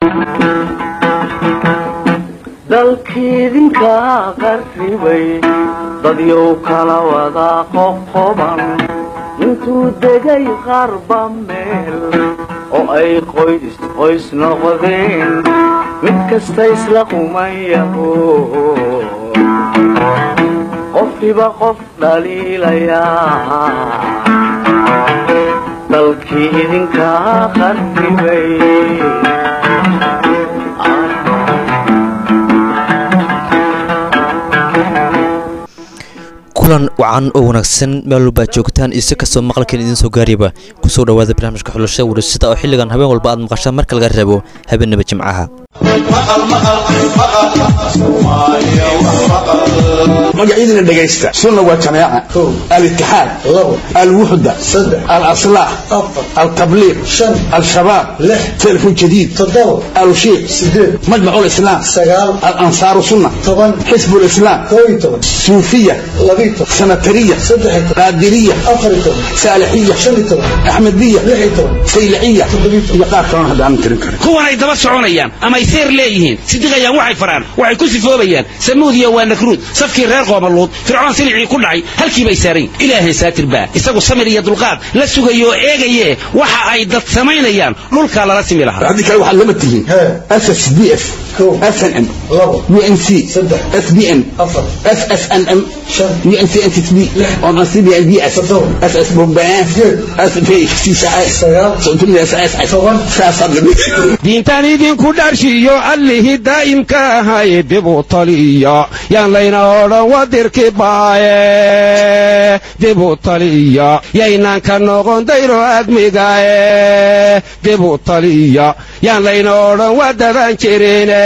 dalkiidinka qarribay dadyow kala wada qoqoban intuu degay qarba meel oo ay qoys qoys noqdeen mid kasta isla qumayaho qofkiba qof dhaliilayaa dalkii idinka qarribay kulan wacan oo wanaagsan meel walba aad joogtaan iyo si kastoo maqalkan idiin soo gaariyaba kusoo dhowaada barnaamijka xulashada warasada oo xilligan habeen walba aad maqashaan marka laga reebo habeenaba jimcaha magacyadina dhegaysta sunna waa jamaaca alitixaad alwuxda alaslaax altabliiq al-shabaab telefon jadiid alushiiq majmac lislaam alansaaru sunna xisb lislaam suufiya sanatariya qaadiriya saalixiya axmediya sayliciya iyo qaar kalona hadda aanan tirin karin kuwanay daba soconayaan amay seer leeyihiin sidiqayaan waxay faraan waxay ku sifoobayaan samuudiya waa nakruud safkii reer qoomaluud fircoon silicii ku dhacay halkii bay saarayn ilaahay saatir baa isagu samir iyo dulqaad la sugayo oo eegaye waxa ay dad samaynayaan dhulkaa lala simi lahaa haddii kale waxaad lama tihiin ssdf snm unc sbn ssnm diintaan idinku dharshiyo allihii daa'imka ahay dibu taliya yaan layna odhan wadirki baaye dibu taliya yaynaan ka noqon dayro admigaye dibu taliya yaan layna odhan wadadan jirine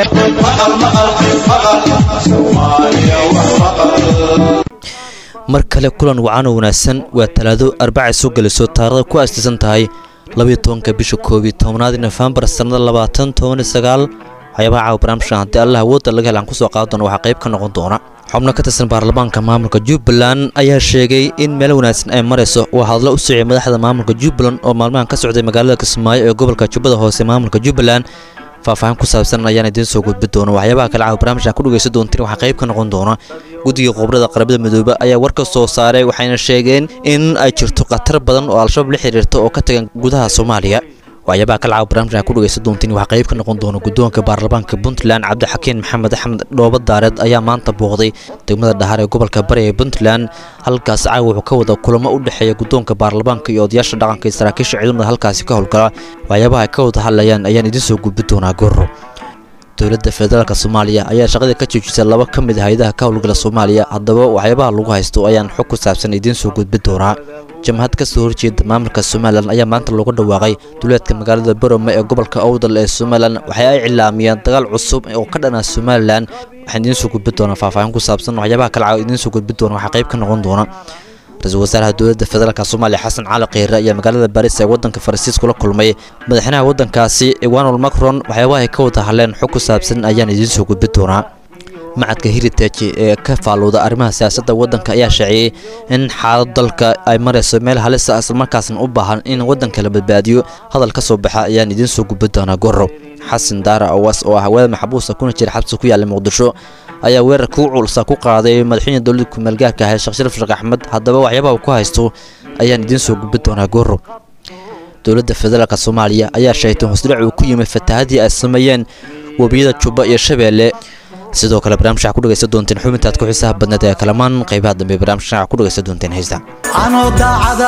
mar kale kulan wacan oo wanaagsan waa talaado arbacay soo gelayso taarikhda ku aastaysan tahay labayo tobanka bisha koobiyo tobnaad nofembar sannada labaatan tobaniyo sagaal waxyaabaha caawa barnaamijkan haddii allah awoodda laga helaan kusoo qaadan doona waxaa qayb ka noqon doona xubno ka tirsan baarlamaanka maamulka jubbaland ayaa sheegay in meel wanaagsan ay marayso waa hadlo u sociyay madaxda maamulka jubbaland oo maalmahan ka socday magaalada kismaayo ee gobolka jubbada hoose maamulka jubbaland faahfaahin ku saabsan ayaan idiin soo gudbi doona waxyaabaha kale caawa barnaamijkan ku dhegaysan doontiin waxaa qayb ka noqon doona guddiga qobrada qaramada midoobe ayaa war ka soo saaray waxayna sheegeen in ay jirto khatar badan oo al-shabaab la xiriirta oo ka tagan gudaha soomaaliya waxyaabaha kale caawa barnaamijkan ku dhegaysan doontiin waxaa qayb ka noqon doona guddoonka baarlamaanka puntland cabdixakiin maxamed axmed dhooba daareed ayaa maanta booqday degmada dhahar ee gobolka bari ee puntland halkaas caawa wuxuu ka wada kulamo u dhexeeya guddoonka baarlamaanka iyo odayaasha dhaqanka iyo saraakiisha ciidamada halkaasi ka howlgala waxyaabaha ay ka wada hadlayaan ayaan idiin soo gudbi doonaa goro dowladda federaalk soomaaliya ayaa shaqadii ka joojisay laba ka mid a hay-adaha ka howlgala soomaaliya haddaba waxyaabaha lagu haysto ayaan xog ku saabsan idiin soo gudbi doonaa jamhad ka soo horjeeda maamulka somalilan ayaa maanta looga dhawaaqay duleedka magaalada borome ee gobolka owdal ee somalilan waxay ay cilaamiyeen dagaal cusub oo ka dhana somalilan waxaan idiin soo gudbi doonaa faahfaahin ku saabsan waxyaabaha kale caawa idiin soo gudbi doona waxaa qayb ka noqon doona ra-iisul wasaaraha dowladda federaalk soomaaliya xasan cali kheyre ayaa magaalada baris ee waddanka faransiis kula kulmay madaxweynaha waddankaasi ewanol macron waxyaabaha ay ka wada hadleen xog ku saabsan ayaan idiin soo gudbi doonaa macadka heritage ee ka faalowda arrimaha siyaasadda waddanka ayaa sheeciyey in xaalad dalka ay marayso meel halisa islamarkaasna u baahan in waddanka la badbaadiyo hadal ka soo baxa ayaan idiin soo gudbi doonaa goro xasan daara awas oo ah hawada maxbuusa kuna jira xabsi ku yaalla muqdisho ayaa weerarka u culsa ku qaaday madaxweyne dowladda kumaalgaarka ahay sheekh sharaf sheekh axmed haddaba waxyaabaha uu ku haysto ayaan idiin soo gudbi doonaa goro dowladda federaalk soomaaliya ayaa sheegtay hosdhac uu ku yimid fatahadii ay sameeyeen webiyada jubba iyo shabeelle sidoo kale barnaamij waxaa ku dhegaysan doonteen xubintaad ku xiisaha badneed ee kalamaan qaybaha dambe barnaamijkan waxaa ku dhegaysan doonteen heesta anoo daacada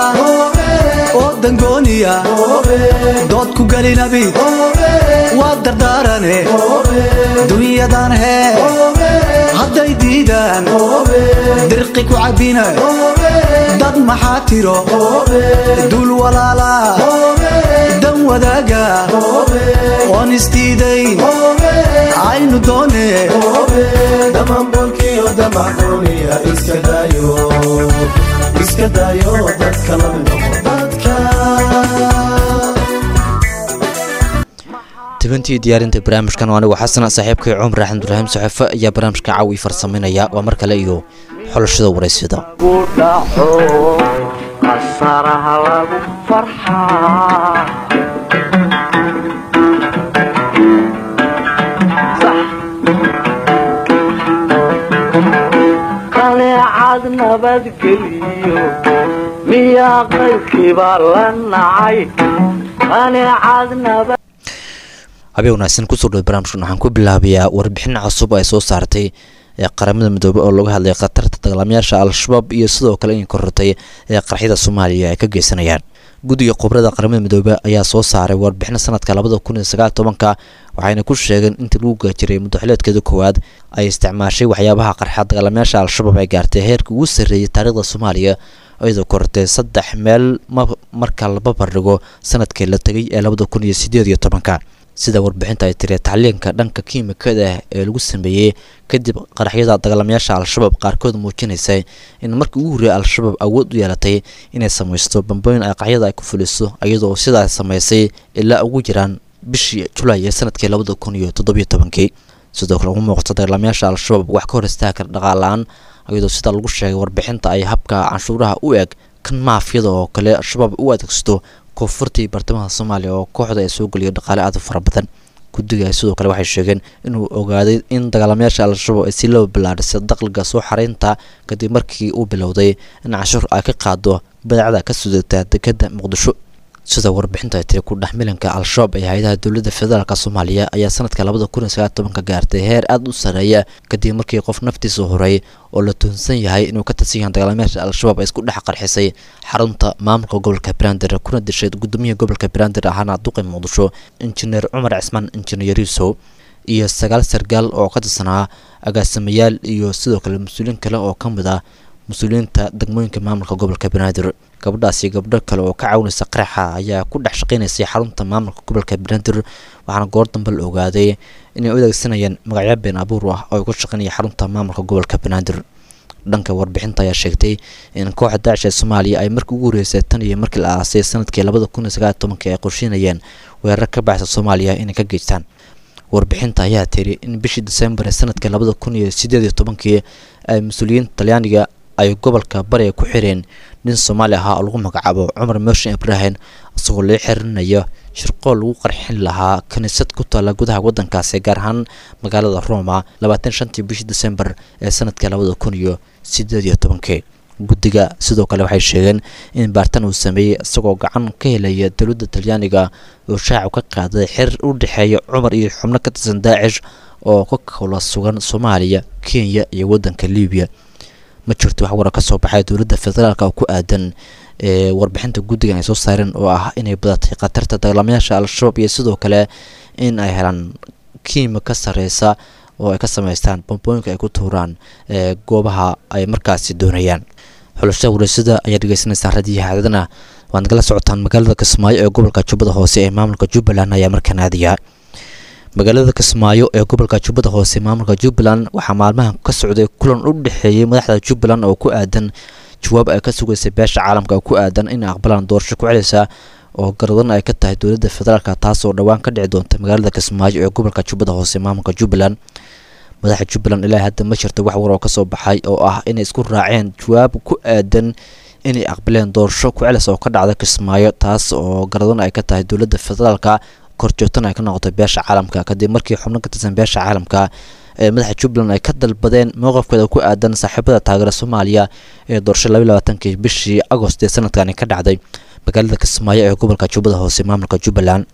oo dangooniya dood ku gelinabi waa dardaarane dunyadan hee hadday diidaan dirqi ku cabbina dad maxaa tiro duul walaala dan wadaaga oon isdiidayn aynu doone dhammaanbolkiyo damaxuuniya iska daayo iska daayo dadka la noqo dadka tibantii diyaarinta barnaamijkan oo anigu xasan saaxiibkay cumar axmedurahim saxefe ayaa barnaamijka caawi farsameynaya waa mar kale iyo xulashada waraysyada ku dhaco qasaraha lagu farxaa nabadgeliyo miyaa qaybkiiba la nacay qaneecad nabad habeen wanaagsan kusoo dhow barnaamijkan waxaan ku bilaabayaa warbixin cusub ay soo saartay ee qaramada midoobey oo laga hadlay khatarta dagaalamayaasha al-shabaab iyo sidoo kale in korortay ee qarxyada soomaaliya ay ka geysanayaan guddiga khubrada qaramada midoobe ayaa soo saaray warbixin sanadka labada kun iyo sagaal tobanka waxayna ku sheegeen intii lagu gaajiray muddaxileedkeeda koowaad ay isticmaashay waxyaabaha qarxa dagaalamayaasha al-shabaab ay gaartay heerka ugu sarreeyay taariikhda soomaaliya iyadoo korortay saddex meel marka laba bardhigo sanadkii la tegay ee labada kun iyo sideed iyo tobanka sida warbixinta ay tiri tacliinka dhanka kiimikada ah ee lagu sameeyey kadib qaraxyada dagaalamayaasha al-shabaab qaarkood muujinaysay in markii ugu horreeyay al-shabaab awood u yeelatay inay samaysto bambooyin ay qaxyada ay ku fuliso iyadoo sidaas samaysay ilaa ugu jiraan bishii julaay ee sanadkii labada kun iyo toddobiyo tobankii sidoo kale ugu muuqata dagaalamayaasha al-shabaab wax ka hor istaagi kara dhaqaalaan iyadoo sida lagu sheegay warbixinta ay habka canshuuraha u eg kan maafiyada oo kale al-shabaab u adeegsato koonfurta iyo bartamaha soomaaliya oo kooxda ay soo geliyo dhaqaale aad u fara badan guddiga sidoo kale waxay sheegeen inuu ogaaday in dagaalamayaasha al-shabaab ay si loo bilaadhisay dakhliga soo xaraynta kadib markii uu bilowday in canshuur ay ka qaado badeecada ka sudata dekadda muqdisho sida warbixinta ay tiri ku dhex milanka al-shabaab ee hay-adaha dowladda federaalk soomaaliya ayaa sanadka labada kun iyo sagaal tobanka gaartay heer aada u sarreeya kadib markii qof naftiisa horay oo la tuhunsan yahay inuu ka tirsan yahay dagaalamayaasha al-shabaab ay isku dhex qarxisay xarunta maamulka gobolka banaadir kuna dishay gudoomiyaha gobolka banaadir ahaana duqi muqdisho injineer cumar cismaan injineer yusow iyo sagaal sargaal oo ka tirsanaa agaasimayaal iyo sidoo kale mas-uuliyiin kale oo ka mid ah mas-uuliyiinta degmooyinka maamulka gobolka banaadir gabadhaasi gabdho kale oo ka caawinaysa qaraxa ayaa ku dhex shaqaynaysay xarunta maamulka gobolka banaadir waxaana goor dambe la ogaaday inay u adeegsanayaan magacyo been abuur ah oo ay ku shaqaynaya xarunta maamulka gobolka banaadir dhanka warbixinta ayaa sheegtay in kooxda daacish ee soomaaliya ay markii ugu horreysay tan iyo markii la aasay sanadkii labada kun iyo sagaal tobankii ay qorsheynayeen weerar ka baxsa soomaaliya inay ka geystaan warbixinta ayaa tiri in bishii disembar ee sanadkii labada kun iyo sideed iyo tobankii ay mas-uuliyiinta talyaaniga ay gobolka bariga ku xireen nin soomaali ahaa oo lagu magacaabo cumar mooshin ibrahim isagoo loo xirinayo shirqool lagu qarxin lahaa kiniisad ku taalla gudaha waddankaasi gaar ahaan magaalada roma labaatan shantii bishii disembar ee sanadkii labada kun iyo sideed iyo tobankii guddiga sidoo kale waxay sheegeen in baartan uu sameeyey isagoo gacan ka helaya dowladda talyaaniga oo shaacu ka qaaday xiriir u dhexeeya cumar iyo xubno ka tirsan daacish oo ka kala sugan soomaaliya kenya iyo waddanka libiya ma jirto wax warar ka soo baxay dowladda federaalk oo ku aadan ee warbixinta guddigan ay soo saareen oo ah inay badatay khatarta dagaalamayaasha al-shabaab iyo sidoo kale in ay helaan kiima ka sareysa oo ay ka samaystaan bambooyinka ay ku tuuraan ee goobaha ay markaasi doonayaan xulashada waraysada ayaa dhegeysanaysaan radiyaha caadadana waad nagala socotaan magaalada kismaayo ee gobolka jubbada hoose ee maamulka jubbaland ayaa markaan aadaya magaalada kismaayo ee gobolka jubbada hoose maamulka jubbaland waxaa maalmahan ka socday kulan u dhexeeyey madaxda jubbaland oo ku aadan jawaab ay ka sugaysay beesha caalamka oo ku aadan inay aqbalaan doorasho ku celisa oo garadan ay ka tahay dowladda federaalk taasoo dhowaan ka dhici doonta magaalada kismaayo ee gobolka jubbada hoose maamulka jubbaland madaxa jubbaland ilaa hadda ma jirto wax war oo kasoo baxay oo ah inay isku raaceen jawaab ku aadan inay aqbaleen doorasho ku celis oo ka dhacda kismaayo taas oo garadan ay ka tahay dowladda federaalka korjoogtan ay ka noqotay beesha caalamka kadib markii xubno ka tirsan beesha caalamka ee madaxa jubbaland ay ka dalbadeen mowqafkeeda ku aadan saaxiibada taageera soomaaliya ee doorasho labaiy labaatankii bishii agost ee sanadkani ka dhacday magaalada kismaayo ee gobolka jubbada hoose maamulka jubbaland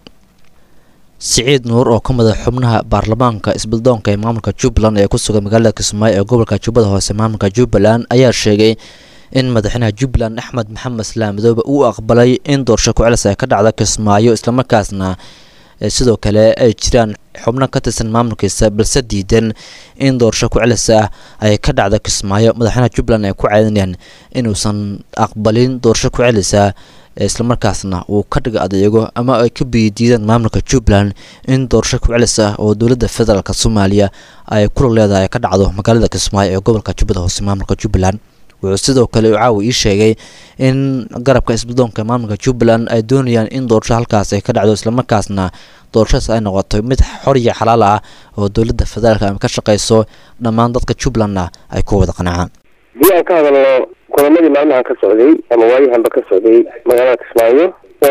siciid nuur oo ka mid a xubnaha baarlamaanka isbuldoonka ee maamulka jubbaland ee ku sugan magaalada kismaayo ee gobolka jubbada hoose maamulka jubbaland ayaa sheegay in madaxweynaha jubbaland axmed maxamed islaam madoobe uu aqbalay in doorasho ku-celis ay ka dhacda kismaayo islamarkaasna sidoo kale ay jiraan xubno ka tirsan maamulkiisa balse diidan in doorasho ku-celis ah ay ka dhacda kismaayo madaxweynaha jubbaland ay ku caadinayaan inuusan aqbalin doorasho ku-celisa islamarkaasna uu ka dhiga adeego ama ay ka biyidiidaan maamulka jubbaland in doorasho ku-celis ah oo dowladda federaalk soomaaliya ay kula leedahay ka dhacdo magaalada kismaayo ee gobolka jubbada hoose maamulka jubbaland wuxuu sidoo kale caawa ii sheegay in garabka isbuldoonka maamulka jubbaland ay doonayaan in doorasho halkaas ay ka dhacdo islamarkaasna doorashadaas ay noqoto mid xor iyo xalaal ah oo dowladda federaalk ay ka shaqayso dhammaan dadka jubbalandna ay ku wada qanacaan haddii aan ka hadalno kulamadii maalmahan ka socday ama waayahanba ka socday magaalada kismaayo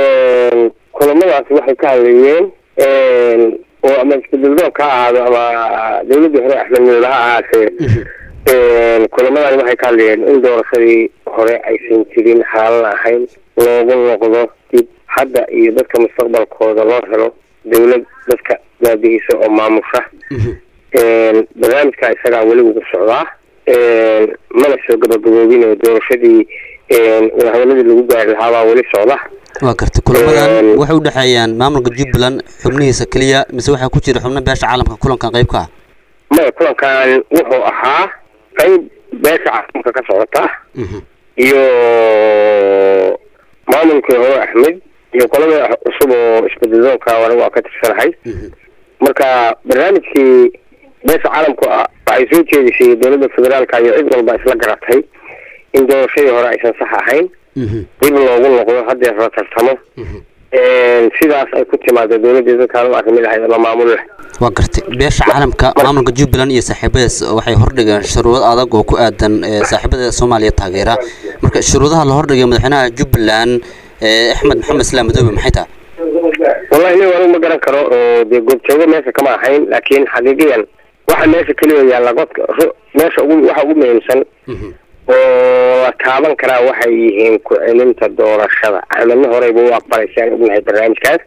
kulamadaasi waxay ka hadleeyeen oo ama isbeddeldoonka ha ahaado ama dowladdii hore axmed midoobe ha ahaatee kulamadan waxay ka hadlayeen in doorashadii hore aysan jirin xaalan ahayn loogu noqdo dib hadda iyo dadka mustaqbalkooda loo helo dawlad dadka baabihisa oo maamusha barnaamijka isagaa weli ugu socdaa mana soo gabagaboobin oo doorashadii wadahadaladii lagu gaari lahaabaa weli socda waa gartay kulamadan waxay u dhexeeyaan maamulka jubbaland xubnihiisa keliya mise waxaa ku jira xubno beesha caalamka kulankan qayb ka ah maya kulankan wuxuu ahaa qayb beesha caalamka ka socota iyo maamulkii hore axmed iyo qolada cusub oo isbedeladoonka anigu waa ka tirsanahay marka barnaamijkii beesha caalamku waxay soo jeedisay dowladda federaalka iyo cid walba isla garatay in doorashadii hore aysan sax ahayn dib loogu noqdo hadeer la tartamo sidaas ay ku timaado dowladii dadkaan u arrimi lahayd ama maamul leh waa gartay beesha caalamka maamulka jubbaland iyo saaxiibadaas waxay hordhigeen shuruudo adag oo ku aadan saaxiibada soomaaliya taageera marka shuruudaha la hordhigay madaxweynaha jubbaland axmed maxamed islaam madoobe maxay tahay wallahi nin anigu ma garan karo oo dee goobjoogo meesha kama ahayn laakiin xaqiiqiyan waxa meesha keliya yaalla godka meesha ugu waxa ugu muhiimsan oo la taaban karaa waxay yihiin ku celinta doorashada axmedna horeyba u aqbalay si aan ognahay barnaamijkaas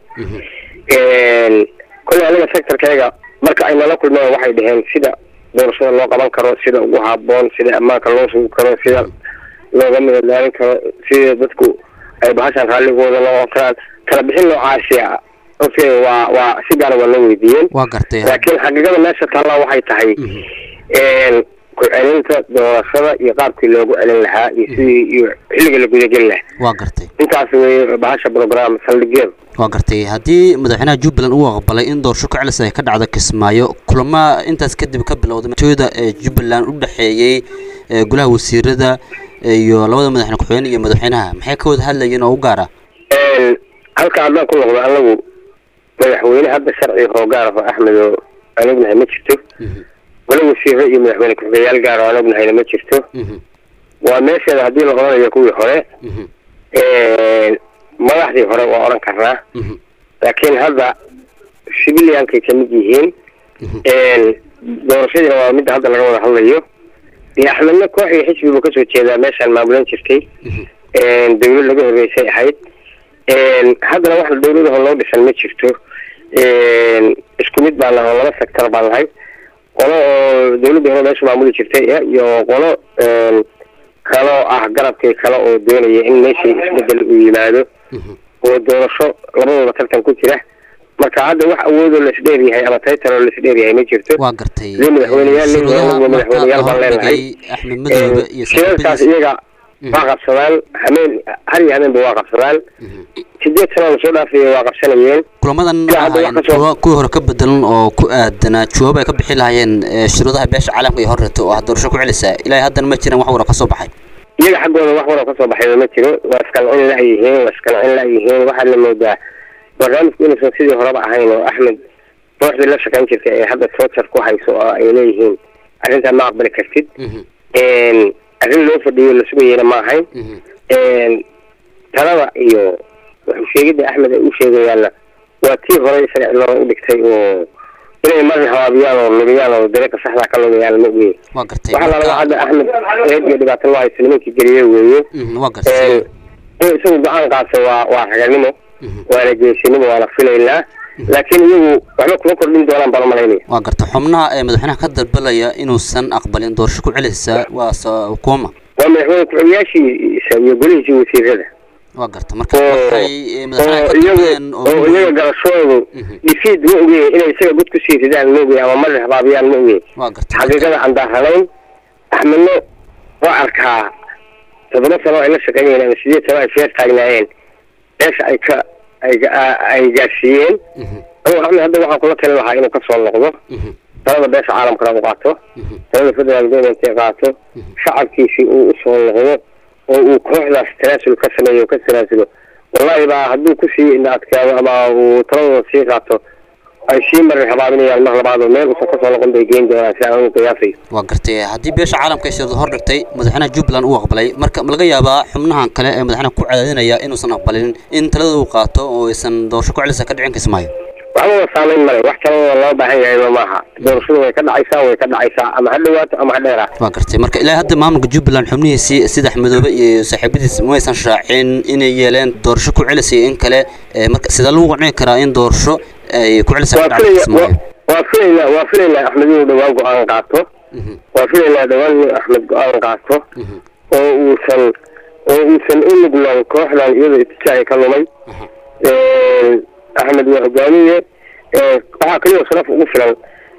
kolley aniga sectorkayga marka ay nala kulmeen waxay dhaheen sida doorashada loo qaban karo sida ugu haboon sida ammaanka loo sugi karo sida looga midadaalin karo sida dadku ay bahashaan raalligooda loo karaan kala bixin noocaasi ah okay waa waa si gaara waa loo weydiiyeen waa gartay laakiin xaqiiqada meesha taallaa waxay tahay ku celinta doorashada iyo qaabkii loogu celin lahaa iyo sidii iyo xilliga la gudageli lahaa waa gartay intaas wey bahasha program saldhigyada waa gartay haddii madaxweynaha jubbaland uu aqbalay in doorasho ku celis ay ka dhacdo kismaayo kulama intaas kadib ka bilowday matoyada ee jubbaland u dhexeeyey golaha wasiirada iyo labada madaxweyne ku-xigeen iyo madaxweynaha maxay ka wada hadlayeen oo u gaara halka haddaan ku noqdo anagu madaxweyne hadda sharci oo gaar ah oo axmed oo aan ognahay ma jirto gola wasiiro iyo madaxweyne ku-xigeyaal gaar oo aan ognahayna ma jirto waa meesheeda haddii la odhanayo kuwii hore madaxdii hore waa odhan karnaa laakiin hadda civiliankay kamid yihiin doorashadiina waa midda hadda laga wada hadlayo dee axmedna koox iyo xisbibu kasoo jeedaa meeshaan maamulan jirtay dawlad laga horreysay ahayd haddana wax dawladaho loo dhisan ma jirto isku mid baan nahay oo laba sector baan nahay qolo oo dawladda hore meesha maamuli jirtay iyo qolo kaloo ah garabkii kale oo doonaya in meeshii isbedel uu yimaado oo doorasho labadooda tartan ku jira marka hadda wax awoodoo laisdheer yahay ama taytaroo laisdheer yahay ma jirto waa gartay lee madaxweyneyaal nin madaxweyneyaal baan leenahay axmed madoobe iyo shirarkaas iyaga waa qabsadaan hameen har iyo hameenba waa qabsadaan sideed sano lasoo dhaafaya waa qabsanayeen kulamadan Ilaa hadda ahayn wax ka soo- kuwa kuwii hore ka bedelan oo ku aadanaa jawaab ay ka bixi lahaayeen ee, shuruudaha beesha caalamka iyo horreeto oo ah doorasho ku celisa ilaahay haddana ma jiraan wax wara ka soo baxay iyaga xaggooda wax wara kasoo baxayba ma jiro waa iskancin la-yihiin waa iskancin la-yihiin waxaa la moodaa barnaamijku inuusan sidii horeba ahayn oo axmed kooxdii la shaqayn jirtay ee hadda toojar ku hayso oo ay leeyihiin arrintaa ma aqbali kartid arrin loo fadhiyo la sugayena ma ahayn talada iyo wuxuu sheegidda axmed ay u sheegayaanna waa tii hore isaga cilora u dhigtay oo inay marin habaabiyaan oo lumiyaan oo dariiqa saxdaa ka lumiyaan ma ogeyn waa gartay waxaa lalaga marka- hadda axmed eed iyo dhibaato loo haysto nimankii geliye weeye Mhm, waa gartay in isagu go-aan qaasa waa waa raganimo waana geesinimo waana filaynaa laakiin iyagu waxba kuma kordhin doonaan baan umalaynaya waa gartay xubnaha ee madaxweynaha ka dalbalaya inuusan aqbalin doorasho ku celisa waa sa- kuwama waa madaxweyne ku-xigyaashiisa iyo golihiisii wasiirada waa gartay marka oo waxay ee, madaxweynaha oo ka iyagu dalbayeen oo oo iyaga garashoodu dhifiid ma ogey inay isaga gud kusii ridaan ma ogey ama marir habaabiyaan ma ogey waa gartay xaqiiqada aan daaranayn axmedno waa arkaa toddoba sano ay la shaqeynayeen ama sideed sano ay feer taagnaayeen meesha ay ka ay ga- ay gaarsiiyeen anigu axmed hadda waxaan kula talin lahaa inuu kasoo noqdo talada beesha caalamkana u qaato talada federal government ay qaato shacabkiisii uu usoo noqdo oo uu kooxdaas tanaasul ka sameeyo ka tanaasulo wallahi baa hadduu kusii indha adkaado ama uu taladooda sii qaato ay sii marin habaabinayaan mar labaad oo meel uusan kasoo noqon bay geyn doonaan si aan ugu qiyaasayo waa gartay haddii beesha caalamka ay shuruud hor dhigtay madaxweynaha jubbaland uu aqbalay marka ma laga yaabaa xubnahan kale ee madaxweynaha ku cadaadinaya inuusan aqbalin in talada uu qaato oo aysan doorasho ku celisa ka dhicin kismaayo waxbaba saameyn male wax kalena loo baahan yahayba maaha doorashadu way ka dhacaysaa way ka dhacaysaa ama ha dhawaato ama ha dheeraa waa gartay marka ilaa hadda maamulka jubbaland xubnihiisii sida axmedoobe iyo saaxiibadiis maysan shaacin inay yeeleen doorasho ku celisay in kale ee marka sidee lagu qancin karaa in doorasho ay ku celisay ka waa dhacdo filaya kismaayo waa filaynaa waa filaynaa axmed inuu dhawaan go-aan qaato waa filaynaa dhawaan inuu axmed go-aan qaato oo uusan oo uusan u nuglaan kooxdan iyadoo itijaaci ka lumay axmed waa hogaamiye waxaa kaliya sharaf ugu filan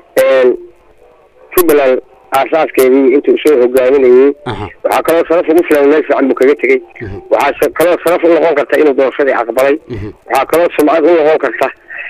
jubbaland aasaaskeedii intuu soo hogaaminayey waxaa kaloo sharaf ugu filan meel fiican buu kaga tegey waxaa sa- kaloo sharaf u noqon karta inuu doorashadii aqbalay waxaa kaloo sumcad u noqon karta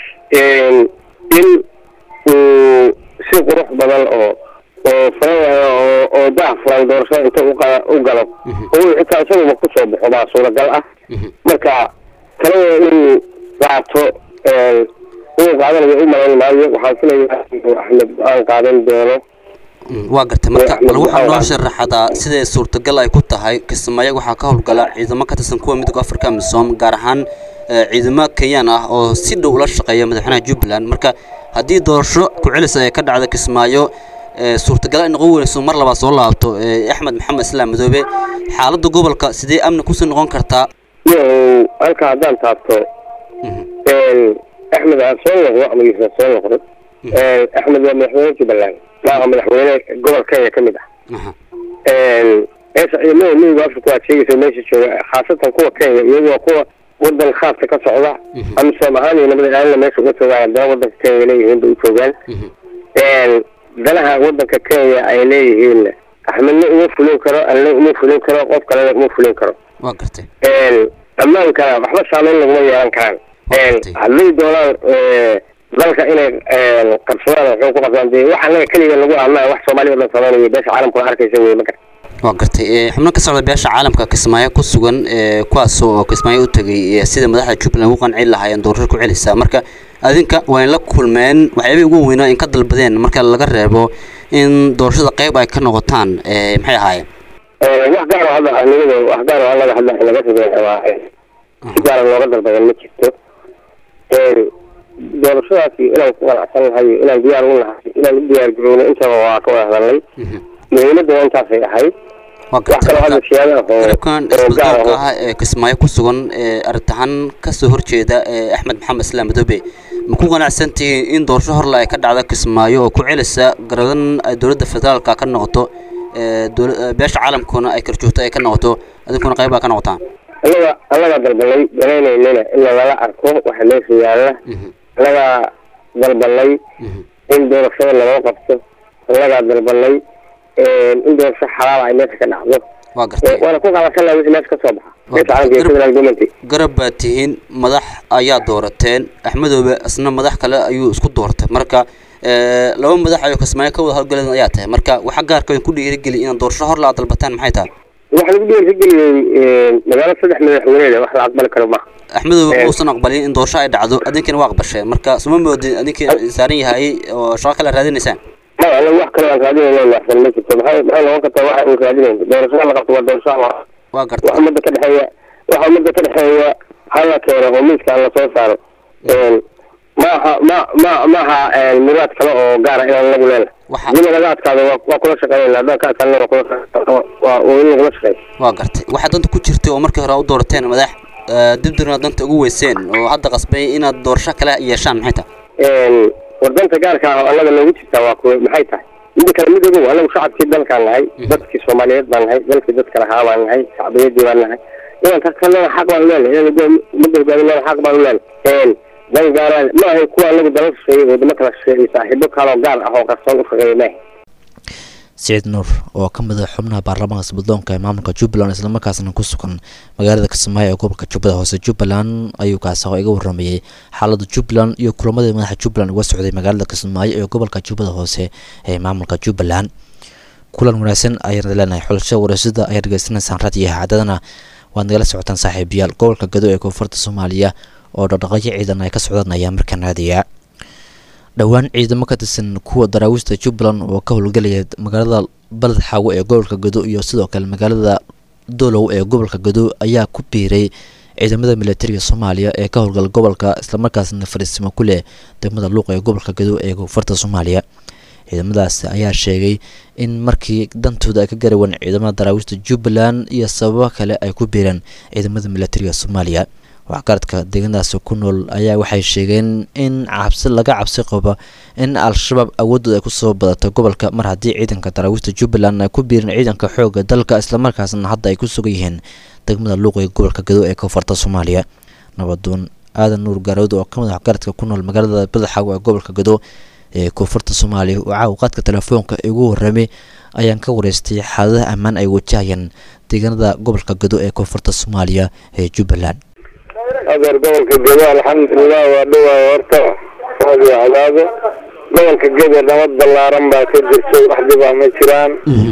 in uu si qurux badan oo oo furan oo oo daah furan doorashada inta u qa- u galo oo uu xitaa isaguba kusoo baxo baa suuragal ah marka talada inuu qaato inuu qaadanayo u malayn maayo waxaan filayaa inuu axmed go-aan qaadan doono waa gartay marka Axmed bal waxaa noo Maxamed. sharaxadaa siday suurtagal ay ku tahay kismaayo waxaa ka howlgala ciidamo ka tirsan kuwa midooda afrika amisom gaar ahaan eh, ciidamo kenyaan ah oo si dhow ula shaqeeya madaxweynaha jubbaland marka haddii doorasho ku celis ay ka dhacda kismaayo eh, suurtagal ay noqon weynayso mar labaad soo laabto eh, axmed maxamed islaam madoobe xaaladda gobolka sidee amni kusii noqon kartaa iyo halka haddaan taabto axmed aan soo noqdo ama yuusan soo noqdo axmed waa madaxweyne jubbaland maaha madaxweyne gobol kenya ka mid ah meesha ciidamada midooda afrika waad sheegaysa meesha jooga khaasatan kuwa kenya iyagu waa kuwa wadan khaaska ka socda amisom ahaan iyo nabada ilaalina meesha uga joogaan haddana wadanka kenya leeyihiin bay u joogaan danaha wadanka kenya ay leeyihiin axmedna uma fulin karo alna uma fulin karo qof kalena uma fulin karo waa gartay ammaankana waxba saameyn laguma yeelan karaan hadday doonaan dalka inay qabsadaan waxay ku qabsadaan dee wax annaga keliga lagu amaa wax soomaaliya o dhan sameynaya beesha caalamkuna arkaysa wey ma garta waa gartay eh, xubno ka socda beesha caalamka kismaayo ku sugan eh, kuwaas oo kismaayo u tegay eh, sida madaxda jubbaland ugu qanci lahaayeen doorasho ku celisa marka adinka waa in la kulmeen waxyaabay ugu weynaa in ka dalbadeen marka laga reebo in doorashada qayb ay ka noqotaan eh, maxay ahaayeen wax gaar oo hadda anigada wax gaar oo annaga hadda naga sameeya waa si gaara looga dalbadan ma jirto doorashadaasi inaan ku qanacsan nahay inaan diyaar u nahay inaan u diyaar garowno intaba waa ka wada hadalnay muhiimadda waa intaasay ahayd waa wax kaloo hadda siyaada oo garabkan oo gaar isbeddelka ah ah ee kismaayo ku sugan ee arrintahan kasoo horjeeda ee axmed maxamed islaam madoobe ma ku qanacsan tihiin in doorasho horle ay ka dhacda kismaayo oo ku celisa garadan ay dowladda federaalka ka noqoto ee dowla- ee beesha caalamkuna ay karjoogto ay ka noqoto adinkuna qayb aa ka noqotaan annaga annaga dalbanay danaynaynana in lagala arko waxa meesha yaalla annagaa dalbanay in doorashada laloo qabto annagaa dalbanay in doorasho xalaal ay meesha ka dhacdo waa gartay waana ku qaadasana wixii meesha ka soo baxa meesha caalamka iyo federal government garab baad tihiin madax ayaa doorateen axmedoobe isna madax kale ayuu isku doortay marka ee, laba madax ayuu kismaayo ka wada howlgaleen ayaa tahay marka waxaa gaarka ku dhiirigeli inaad doorasho hor laa dalbataan maxay tahay waxa lagu dhiirigeliyey magaalo saddex madaxweyneeda wax la aqbali karo maaha axmedoobe Eh. uusan aqbalin in doorasho ay dhacdo adinkina waa aqbasheen marka suma moodin adinkii saaran yahay oo shaqo kale raadinaysaan ma anaga wax kale aan raadinayna waxsan ma jirto maxay maxay noqon kartaa waxa uu raadinayn doorashada la qabto waa doorasho waa waa gartay wax ummadda ka dhexeeya waxa ummadda ka dhexeeya hala keeno oo miiska aan lasoo saaro maaha ma ma maaha muraad kale oo gaara inaan lagu leena Waxa- dina laga adkaado waa waa kula shaqeynayna haddaan ka adkaanna waa kula shaqeyn- waa waa in lagula shaqeeyo waa gartay waxaa danta ku jirtay oo markii hore u doorateen madax ee, dibdirna danta ugu weyseen oo hadda qasbay inaad doorasho kale yeeshaan maxay tahay wadanta gaarka ah oo annaga noogu jirtaa waa kuwa maxay tahay midda kale mid ogow anagu shacabkii dalkaan nahay dadkii soomaaliyeed baan nahay dalkii dadka lahaa baan nahay shacbiyadii baan nahay inaan tartanana xaq baan uleenahay inaan ugo- ummadda hogaaminana xaq baan uleenahay dan gaaraan ma ahay kuwa anagu dala shisheeyey wadamo kala shisheeyey saaxiibo kaloo gaar ah oo qarsoon u shaqeeya maahay siciid nuur oo ka mid ah xubnaha baarlamaanka isbeddoonka ee maamulka jubbaland islamarkaasna ku sugan magaalada kismaayo ee gobolka jubbada hoose jubbaland ayuu kaasaqo iga waramayey xaaladda jubbaland iyo kulamadii madaxa jubbaland uga socday magaalada kismaayo ee gobolka jubbada hoose ee maamulka jubbaland kulan wanaagsan ayaan leenahay xulasho wareysada ayaa dhegeysanaysaan raadiyo haacadadana waad nagala socotaan saaxiibayaal gobolka gado ee koonfurta soomaaliya oo dhaqdhaqaaqyo ciidan ay ka socdaan ayaa markaan raadiya dhowaan ciidamo ka tirsan kuwa daraawiishta jubbaland oo ka howlgelaya magaalada baled xaawo ee gobolka gado iyo sidoo kale magaalada dolow ee gobolka gado ayaa ku biiray ciidamada militariga soomaaliya ee ka howlgala gobolka islamarkaasna fariisimo ku leh degmada luuq ee gobolka gado ee koonfurta soomaaliya ciidamadaas ayaa sheegay in markii dantooda ay ka garawan ciidamada daraawiishta jubbaland iyo sababo kale ay ku biireen ciidamada militariga soomaaliya waxgaradka deegaanadaasi ku nool ayaa waxay sheegeen in cabsi laga cabsi qabo in al-shabaab awoodooda ay kusoo badato gobolka mar haddii ciidanka daraawiishta jubbaland ay ku biireen ciidanka xooga dalka islamarkaasna hadda ay ku sugan yihiin degmada luuq ee gobolka gado ee koonfurta soomaaliya nabadoon aadan nuur gaarood oo ka mid ah waxgaradka ku nool magaalada badaxaaw ee gobolka gado ee koonfurta soomaaliya oo caawqaadka telefoonka igu warramay ayaan ka wareystay xaaladaha ammaan ay wajahayaan deegaanada gobolka gado ee koonfurta soomaaliya ee jubbaland adeer gobolka gado alxamdulilah waa dhowaa horta raadiyo cadaado gobolka gado nabad ballaaran baa ka jirta wax dhibaa ma jiraan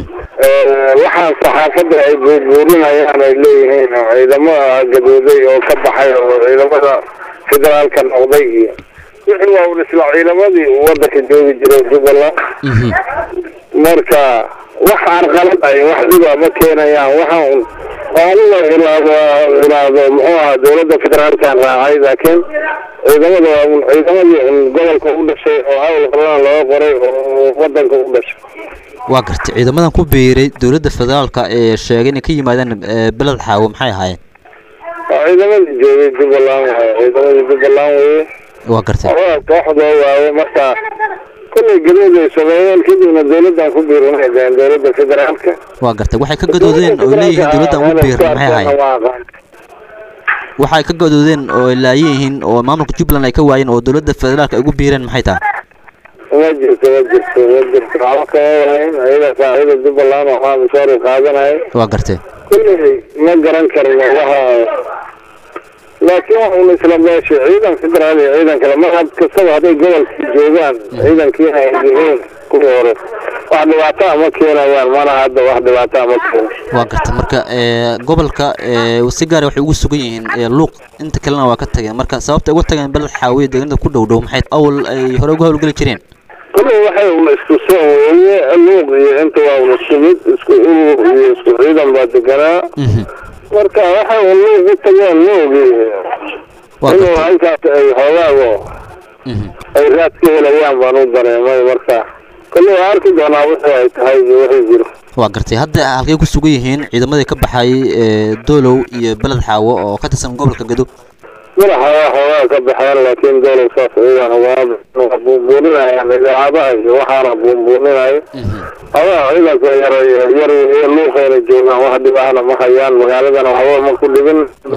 waxaan saxaafadda ay buurbuurinayaan ay leeyihiin oo ciidamo gadooday oo ka baxay oo ciidamada federaalka noqday iyo wixii waa un isla ciidamadii uu wadanka joogi jiray jubbaland marka wax carqalad ay wax dhiba ma keenayaan waxa un aniga ilaado ilaado muxuu ahaa dowladda federaalkan raacay laakiin ciidamada waa un ciidamadii un gobolka u dhashay oo hawl horena looga qoray oo wadanka u dhashay waa gartay ciidamadan ku biiray dowladda federaalka ee sheegay inay ka yimaadeen ee, beled xaawo maxay ahaayeen waa ciidamadii joogay jubbaland waaye ciidamadii jubbaland weye waa gartay waa kooxdoo waaye marka kullay gadood ay sameeyeen kadibna dowladdan ku biirinay deen dowladda federaalka waa gartay waxay ka gadoodeen oo leeyihiin dowladdan ugu biirin maxay ahaayeen waa aqaan waxay ka gadoodeen oo ay laayihiin oo maamulka jubbaland ay ka waayeen oo dowladda federaalka ay ugu biireen maxay tahay ma jirto ma jirto ma jirto waxba kama wahayn ayaga saaxiida jubbaland waxaa mishaar u qaadanaya waa gartay kullay ma garan karno waxa laakiin wax un isla meesha ciidan federaal iyo ciidan kale mar had kastaba hadday gobolkii joogaan ciidankiina ay yihiin kuwii hore wax dhibaato ah ma keenayaan mana hadda wax dhibaato ah ma keeno waa gartay marka ee, gobolka ee, si gaara waxay ugu sugan yihiin ee, luuq inta kalena waa ka tageen marka sababta ay uga tageen beled xaawiye deegaanada ku dhow dhow maxay awal ay hore uga howlgeli jireen kullay waxay un isku soo weeye luuq iyo inta waa un isku mid isku urur iyo isku ciidan baa deganaa Mhm. marka waxay un luuq u tageen luuqii waa inuu gartay halkaas ay xoogaago Mhm. ay raad ka helayaan baan u dareemay marka kullay waa arki doonaa wixii ay tahay iyo wixii jiro waa gartay hadda halkay ku sugan yihiin ciidamadii ka baxay ee, doolow iyo beled xaawo oo ka tirsan gobolka gado madaxa waa xoogaa ka baxeen laakiin dowlad saas ciidan waa buunbuuninayaan idaacadaha iyo waxaana buunbuuninaya hadaa ciidanka yar yar iyo luuqayna joogaan wax dhibahna ma hayaan magaaladana waxba ma ku dhibin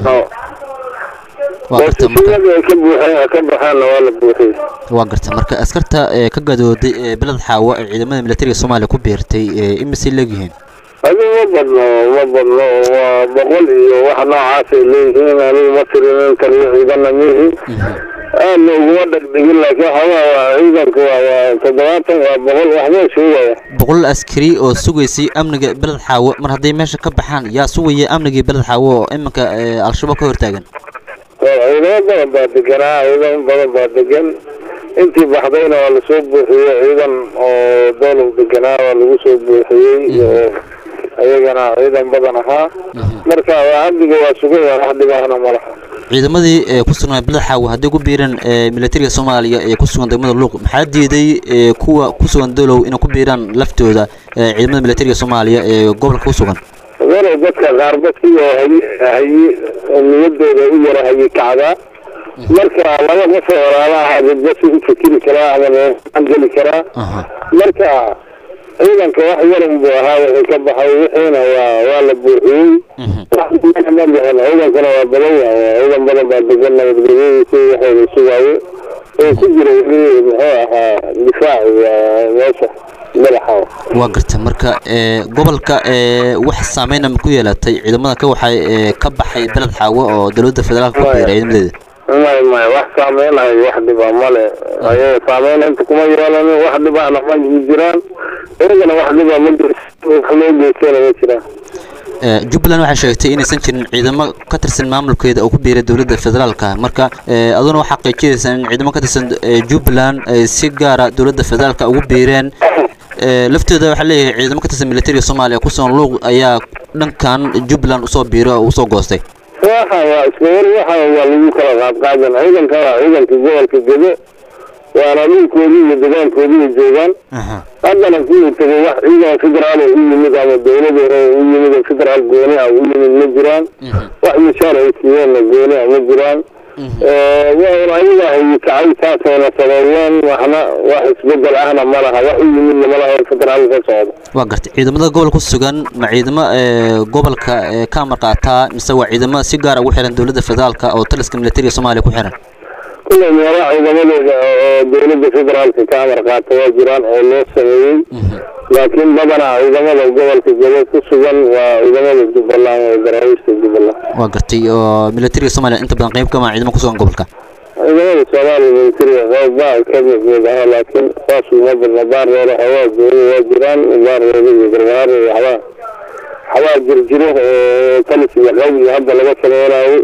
waa gartay marka boosisiyadii ay ka buuxeen ka baxeenna waa la buuxiyey waa gartay marka askarta ee ka gadooday ee beled xaawo ee ciidamada militariga soomaaliya ku biirtay ee imisay leegyihiin adigu ma badno ma badno waa boqol iyo wax noocaasay leeyihiin anigu ma tirin taliyo ciidanna mihi aad looguma dhegdhegin laakiin waxoogaa waa ciidanku waa waa toddobaatan waa boqol waxbaa sheegaya boqol askari oo sugaysay amniga beled xaawo mar hadday meesha ka baxaan yaa sugaya amnigii beled xaawo oo iminka ee, al-shabaab ka hortaagan ciidamo badan baa deganaa ciidamo badan baa degan intii baxdayna waa lasoo buuxiyey ciidan oo doolow deganaa waa lagu soo buuxiyey iyo ayagana ciidan badan ahaa marka waa amniga waa sugaya wax dhibahna ma laha ciidamadii ee ku sugnaa beled xaawo hadday ku biireen ee, militariga soomaaliya ee ku sugan degmada luuq maxaa diiday ee, kuwa ku sugan doolow inay ku biiraan laftooda ee, ciidamada militariga soomaaliya ee gobolka ku sugan walow dadka qaarba sidoo hayi hayi niyadooda u yara hayi kacdaa marka laba qof oo walaalaha dadba si u fikiri karaa ama aan geli karaa Aha. marka ciidanka wax yaran buu ahaa wixii ka baxay wixiina waa waa la buuxiyey Mhm. wax dhibana ma bixin ciidankana waa badan yahay ciidan badan baa degan nabadgelyadiisa waxayna sugaaye oo ku jira weli muxuu ahaa difaaci waa meesha madaxa waa gartay marka ee, gobolka ee, wax saameyna ma ku yeelatay ciidamada ka waxay ee, ka baxay beled xaawo oo dowladda federaalka ku biiray ciidamadeeda may may wax saameynayo wax dhiba male ayaga saameyn inta kuma yeelanin wax dhibana ma jiraan iyagana wax dhiba ma jiro wax loo geystana ma jiraan Ee, jubbaland waxay sheegtay inaysan jirin ciidamo ka tirsan maamulkeeda oo ku biiray dowladda federaalka marka ee, aduna waxaa xaqiijinaysaa in ciidamo ka tirsan ee, jubbaland ay si gaara dowladda federaalka ugu biireen Ee, laftooda waxaa leeyahay ciidamo ka tirsan militariga soomaaliya ku sugan luuq ayaa dhankan jubbaland usoo biiray oo usoo goostay waxa waa isla war waxa waa lagu kala qaadqaadan ciidanka waa ciidanka gobolka gede waana dhulkoodii iyo degaankoodii joogaan haddana kuwii tegay wax ciidan federaal oo u yimid ama dowlad hore oo u yimid oo federaal gooni ah u yimid ma jiraan wax mishaar ay siiyeenna gooni ah ma jiraan waana ayaga hayi kacay taasayna sameeyeen waxna wax isbedel ahna ma laha wax u yimidna ma laha oo federaal ka socda waa gartay ciidamada gobolka ku sugan ma ciidamo ee gobolka ee ka amar qaataa mise waa ciidamo si gaar ugu xiran dowladda federaalka oo taliska militariga soomaaliya ku xiran kullay meelaha ciidamadooda oo dowladda federaalka ka amar qaata waa jiraan oo loo sameeyey laakiin badanaa ciidamada gobolka gede ku sugan waa ciidamada jubbaland oo daraawiishta jubbaland waa gartay oo militariga soomaaliya inta badan qayb kama ciidamo ku sugan gobolka ciidamada soomaaliya militariga qayb baa ka mid mid ah laakiin saas uma badna baarreeda hawaa gooni waa jiraan baarreeda iyo gargaar iyo waxbaa waxbaa jirjiro oo talis iyo qayb iyo hadda laga sameynayo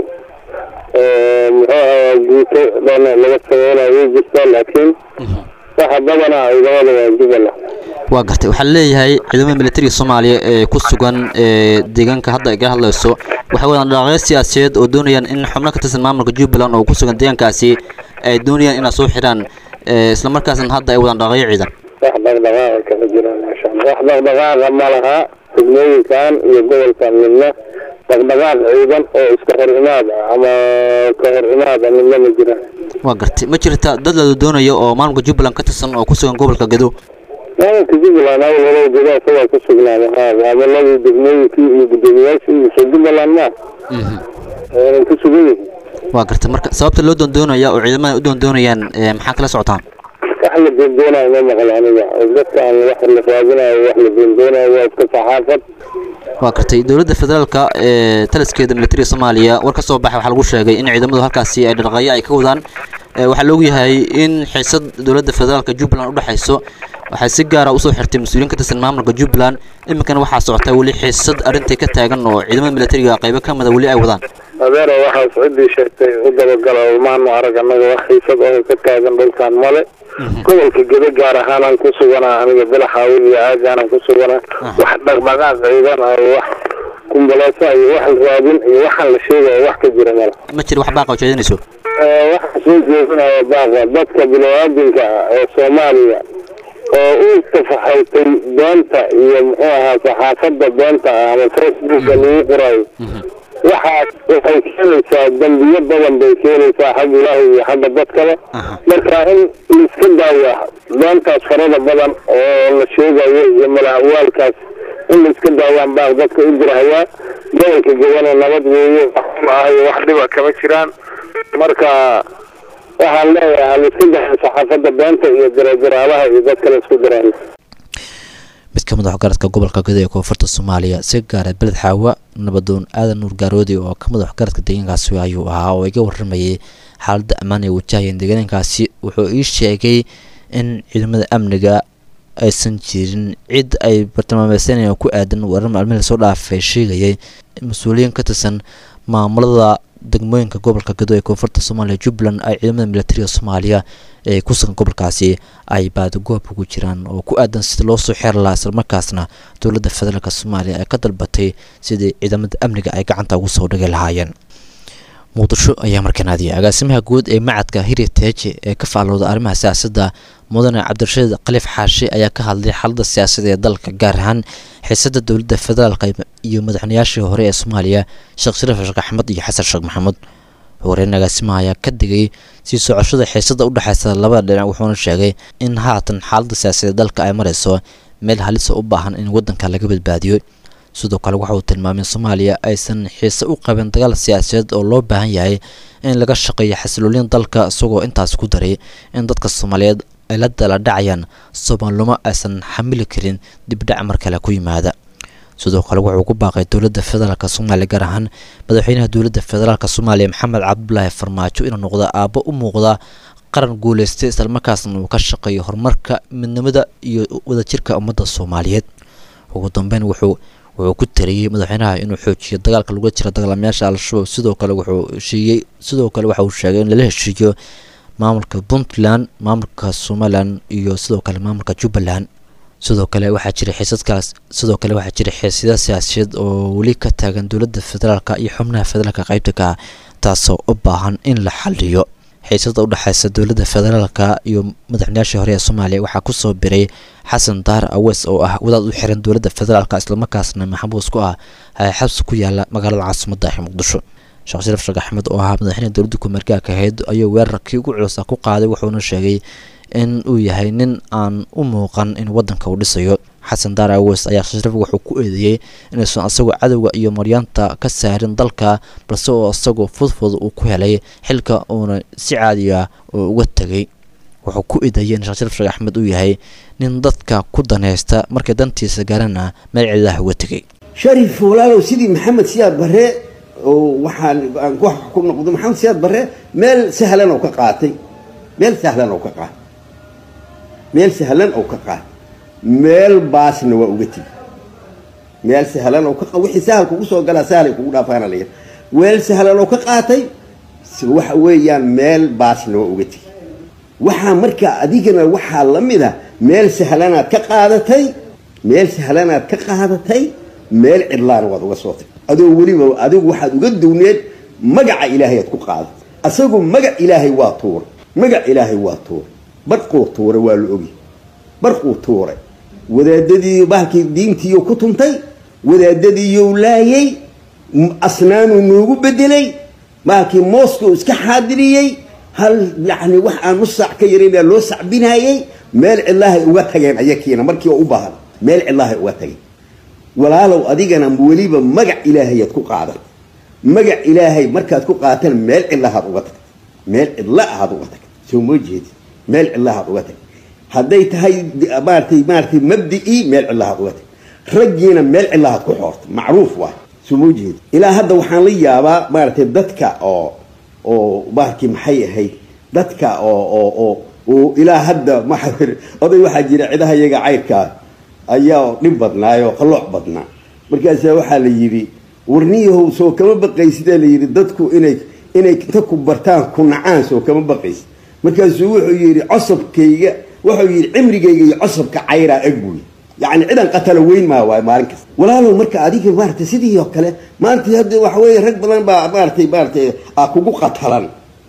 muxuu ahaa guuto dhan laga sameynayo jirta laakiin waxa badanaa ciidamada waa jubbaland waa gartay waxaa leeyahay ciidamada militariga soomaaliya ee ku sugan ee deegaanka hadda ay ka hadlayso waxay wadaan dhaqaaqyo siyaasadeed oo doonayaan in xubno ka tirsan maamulka jubbaland oo ku sugan deegaankaasi ay doonayaan inay soo xidhaan ee islamarkaasna hadda ay wadaan dhaqaaqyo ciidan wax dhaqdhaqaaqa kama jiraan maasha allah wax dhaqdhaqaaqa ma laha degmooyinkan iyo gobolkan midna dhaqdhaqaaq ciidan oo iska hor imaad ah ama ka hor imaad ah midna ma jiraan waa gartay ma jirta dad la doonayo oo maamulka jubbaland ka tirsan oo ku sugan gobolka gedo maamulka jubbaland awal hore gudaha isagaa ku sugnaada haa maamuladii degmooyinkii iyo guddoomiyaashii iyo soo jubbaland ma aanay ku sugan yihiin waa gartay marka sababta loo doondoonaya oo ciidamada u doondoonayaan ee maxaa kala socotaan wax la doondoonayo ma maqlo aniga oo dadka aan wax la raadinayo wax la doondoonayo waa iska saxaafad waa gartay dowladda federaalka ee taliskeeda militariga soomaaliya war ka soo baxay waxaa lagu sheegay in ciidamadu halkaasi ay dhaqaaqyo ay ka wadaan ee waxaa la ogyahay in xiisad dowladda federaalka jubbaland u dhexayso waxay si gaara usoo xirtay mas-uuliyiin ka tirsan maamulka jubbaland iminkana waxaa socota weli xiisad arrintai ka taagan oo ciidamada militariga qaybo ka mida weli ay wadaan adeero waxaas ciddii sheegtay u dabagala maanu arag annaga wax xiisad oo ka taagan dhulkan male gobolka gede gaar ahaanaan ku suganaa aniga bilaxaawi iyo aagaanan ku suganaa wax dhaqdhaqaaq ciidan ah wax kumbaleesa iyo wax raadin iyo waxaan la sheegayo wax ka jira male ma jira wax baaqa ujeedinayso waxaan soo jeedinaya baaqa dadka bini-aadinka ah ee soomaaliya oo u tafaxaytay beenta iyo muxuu ahaa saxaafadda beenta ah ama facebooka lagu qorayo waxaas waxay keenaysaa dambiyo badan bay keenaysaa xag ilaahay iyo xagga dadkaba marka in laiska daaya beentaas farada badan oo la sheegayo iyo malahawaalkaas in laiska daayaan baaq dadka u dirahayaa gobolka gedana nabad weeye waxma ahayo wax dhiba kama jiraan marka waxaan leeyahay halaiska daaya saxaafadda beenta iyo diradiraalaha iyo dadka la isku dirayo mid ka mid a waxgaradka gobolka guda ee koonfurta soomaaliya si gaara beled xaawa nabadoon aadan nuur gaaroodi oo ka mid a waxgaradka deegaankaasi ayuu ahaa oo iga waramayay xaaladda ammaan ay wajahayeen deegaankaasi wuxuu ii sheegay in ciidamada amniga aysan jirin cid ay bartilmaameysanayaan ku aadan warar maalmihii lasoo dhaafay sheegayay mas-uuliyiin ka tirsan maamulada degmooyinka gobolka gado ee koonfurta soomaaliya jubbaland ay ciidamada militariga soomaaliya ee ku sugan gobolkaasi ay baadagoob ugu jiraan oo ku aadan sida loo soo xeer lahaa islamarkaasna dowladda federaalk soomaaliya ay ka dalbatay sidii ciidamada amniga ay gacanta ugu soo dhigi lahaayeen muqdisho ayaa markaan aadiyay agaasimaha guud ee macadka heritage ee ka faalooda arrimaha siyaasadda mudane cabdirashiid khaliif xaashi ayaa ka hadlay xaaladda siyaasadda ee dalka gaar ahaan xiisada dowladda federaalk iyo madaxweynayaashii hore ee soomaaliya sheekh shariif sheekh axmed iyo xasan sheekh maxamuud horeyn agaasimaha ayaa ka digay sii socoshada xiisada u dhexeysa labada dhinac wuxuuna sheegay in haatan xaaladda siyaasadeed dalka ay mareyso meel halisa u baahan in waddanka laga badbaadiyo sidoo kale waxa uu tilmaamay in soomaaliya aysan xiise u qabin dagaal siyaasadeed oo loo baahan yahay in laga shaqeeyo xasiloolin dalka isagoo intaas ku daray in dadka soomaaliyeed ay la dala dhacayaan soomaalnimo aysan xamili karin dibdhac mar kale ku yimaada sidoo kale wuxuu ku baaqay dowladda federaalk soomaaliya gaar ahaan madaxweynaha dowladda federaalk soomaaliya maxamed cabdulaahi farmaajo inuu noqdo aabbo u muuqda qaran guuleystay islamarkaasna uu ka shaqeeyo horumarka midnimada iyo wadajirka ummadda soomaaliyeed ugu dambeyn wuxuu wuxuu ku taliyey madaxweynaha inuu xoojiyo dagaalka lagu jira dagaalamayaasha al-shabaab sidoo kale wuxuu heshiiyey sidoo kale waxa uu sheegay in lala heshiiyo maamulka puntland maamulka somalilan iyo sidoo kale maamulka jubbaland sidoo kale waxaa jira xiisadkaas sidoo kale waxaa jira xiisada siyaasiyeed oo weli ka taagan dowladda federaalka iyo xubnaha federaalka qaybta ka ah taasoo u baahan in la xaliyo xiisada udhexeysa dowladda federaalka iyo madaxweynayaashii hore ee soomaaliya waxaa kusoo biray xasan daar aweys oo ah wadaad u xiran dowladda federaalka islamarkaasna maxabuus ku ah xabsi ku yaala magaalada caasimadda ee muqdisho sheekh shariif sheekh axmed oo ahaa madaxweyne dowladda kumeergaarka ahayd ayuu weerarkii ugu culusa ku qaaday wuxuuna sheegay in uu yahay nin aan u muuqan in waddanka uu dhisayo xasan daar aweys ayaa shariif wuxuu ku eedeeyey inuusan asagoo cadowga iyo maryaanta ka saarin dalka balse oo isagoo fudfud uu ku helay xilka uuna si caadiya oo uga tegay wuxuu ku eedeeyey in sheekh shariif sheekh axmed uu yahay nin dadka ku danaysta markay dantiisa gaarana meel ciidaha uga tegay sharif walaalow sidii maxamed siyaad barre oo waxaan aan wax ku noqdo maxamed siyaad barre meel sahlan oo ka qaatay meel sahlan oo ka qaatay meel sahlan oo ka qaatay meel baasna waa uga tegi meel sahlan oo ka wixii sahal kugu soo galaa sahalay kugu dhaafaana la yidhi meel sahlan oo ka qaatay waxa weeyaan meel baasna waa uga tegi waxaa markaa adigana waxaa la mid a meel sahlanaad ka qaadatay meel sahlanaad ka qaadatay meel cidlaana waad uga soo tagtay adoo weliba adigu waxaad uga downeed magaca ilaahay aad ku qaadatay asagu magac ilaahay waa tuuray magac ilaahay waa tuuray barquu tuuray waa la ogi barquu tuuray wadaadadii bahalkii diintiiyo ku tuntay wadaadadiiyou laayay asnaanuu noogu bedelay bahalkii moscow iska xaadiriyey hal yacni wax aan nus saac ka yaraynaa loo sacbinaayey meel cidlahay uga tageen ayakiina markii oo u baahan meel cidlahay uga tageen walaalow adigana weliba magac ilaahayaad ku qaadatay magac ilaahay markaad ku qaatana meel cidlahaad uga tagtay meel cidla ahaad uga tagtay soo moo jeedi meel cidlahaad uga tagtay hadday tahay maaratay maaratay mabdicii meel cidlahaad uga tagtay raggiina meel cidlahaad ku xoortay macruuf waay soo moo jeedi ilaa hadda waxaan la yaabaa maaratay dadka oo oo bahalkii maxay ahayd dadka oo oo oo oo ilaa hadda maxa oday waxaa jira cidaha iyaga cayrkaa ayaa dhib badnaayoo qalooc badnaa markaasaa waxaa la yidhi warniyahow soo kama baqaysidaa la yidhi dadku inay inay inta ku bartaan ku nacaan soo kama baqaysid markaasuu wuxuu yidhi cosabkayga wuxuu yidhi cimrigayga iyo cosabka cayraa eg buuyi yacni cidan qatala weyn maa waay maalin kasta walaalow marka adiga maaratay sidii oo kale maanta hadda waxa weeye rag badan baa maaratay maaratay a kugu qatalan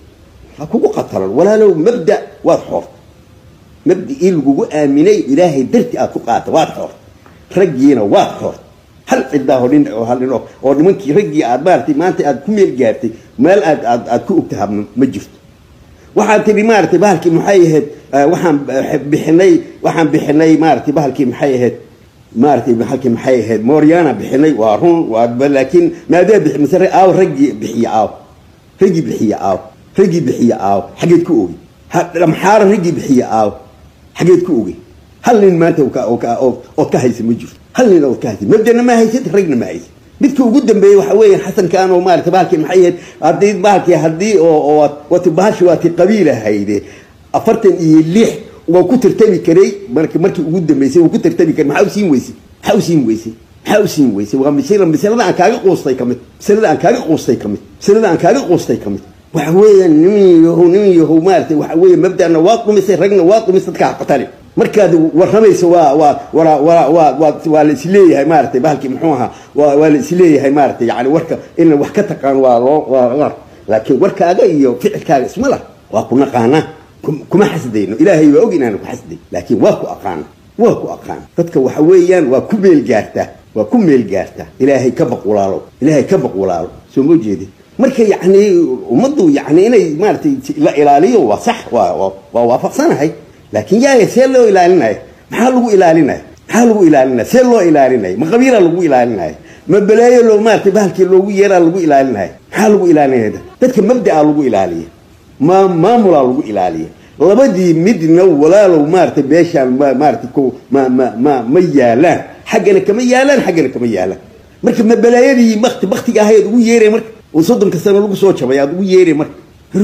ha kugu qatalan walaalow mabda waad xoorta mabdicii lagugu aaminay ilaahay darti aad ku qaata waad xoorta raggiina waad xoorta hal cidaahoo nin oo hal nin oo oo nimankii raggii aad maaratay maanta aad ku meel gaartay meel aad aad aad ku ogtaha ma jirto waxaad tidhi maaratay bahalkii maxay ahayd waxaan bixinay waxaan bixinay maaratay bahalkii maxay ahayd maaratay bahalkii maxay ahayd mooryaana bixinay waa run waa laakiin maadaa bixi mise aaw raggii bixiya aaw raggii bixiya aaw raggii bixiya aaw xageed ku ogi maxaara raggii bixiya aaw xageed ku ogi hal nin maanta ood ka haysa ma jirto hal nin ood ka haysa mabdana ma haysad ragna ma haysad midka ugu dambeeyey waxa weeye xasankan oo maarata bahalkii maxay ahayd haddii bahalkii haddii oo wati bahashi waati qabiil ahayde afartan iyo lix waa ku tartami karay mark markii ugu dambeysay waa ku tartami karay maxaa u siin weysay maxaa u siin weysay maxaa u siin weysay waa misla masalada aan kaaga quustay ka mid masalada aan kaaga quustay ka mid masalada aan kaaga quustay ka mid waxa weeyaan nimin yahow nimin yahow maarata waxa weeye mabdana waa dhumisay ragna waa dhumisay dadka haqatali markaad warramaysa waa waa waa waa waa waa waa la isleeyahay maaratay bahalkii muxuu ahaa waa waa la isleeyahay maaratay yani warka in wax ka taqaan waa loo waa laakiin warkaaga iyo ficilkaaga isma lah waa ku naqaanaa kuma xasdayno ilaahay waa og inaanu ku xasday laakiin waa ku aqaana waa ku aqaana dadka waxa weeyaan waa ku meel gaartaa waa ku meel gaartaa ilaahay ka baq walaalo ilaahay ka baq walaalo soo ma jeedin marka yacni ummaddu yacni inay maaratay la ilaaliyo waa sax waa waa waafaqsanahay laakiin yaaya see loo ilaalinaya maxaa lagu ilaalinaya maxaa lagu ilaalinaya see loo ilaalinaya ma qabiilaa lagu ilaalinaya ma balaayo loo maaratay bahalkii loogu yeeraa lagu ilaalinaya maxaa lagu ilaalinaya dadka mabda'a lagu ilaaliya ma maamulaa lagu ilaaliya labadii midna walaalow maaratay meeshaan maaratay ko ma ma ma ma yaalaan xaggana kama yaalaan xaggana kama yaalaan marka ma balaayadii bakti baktiga ahayd ugu yeeray marka oo soddonka sano lagu soo jabay aad ugu yeeray marka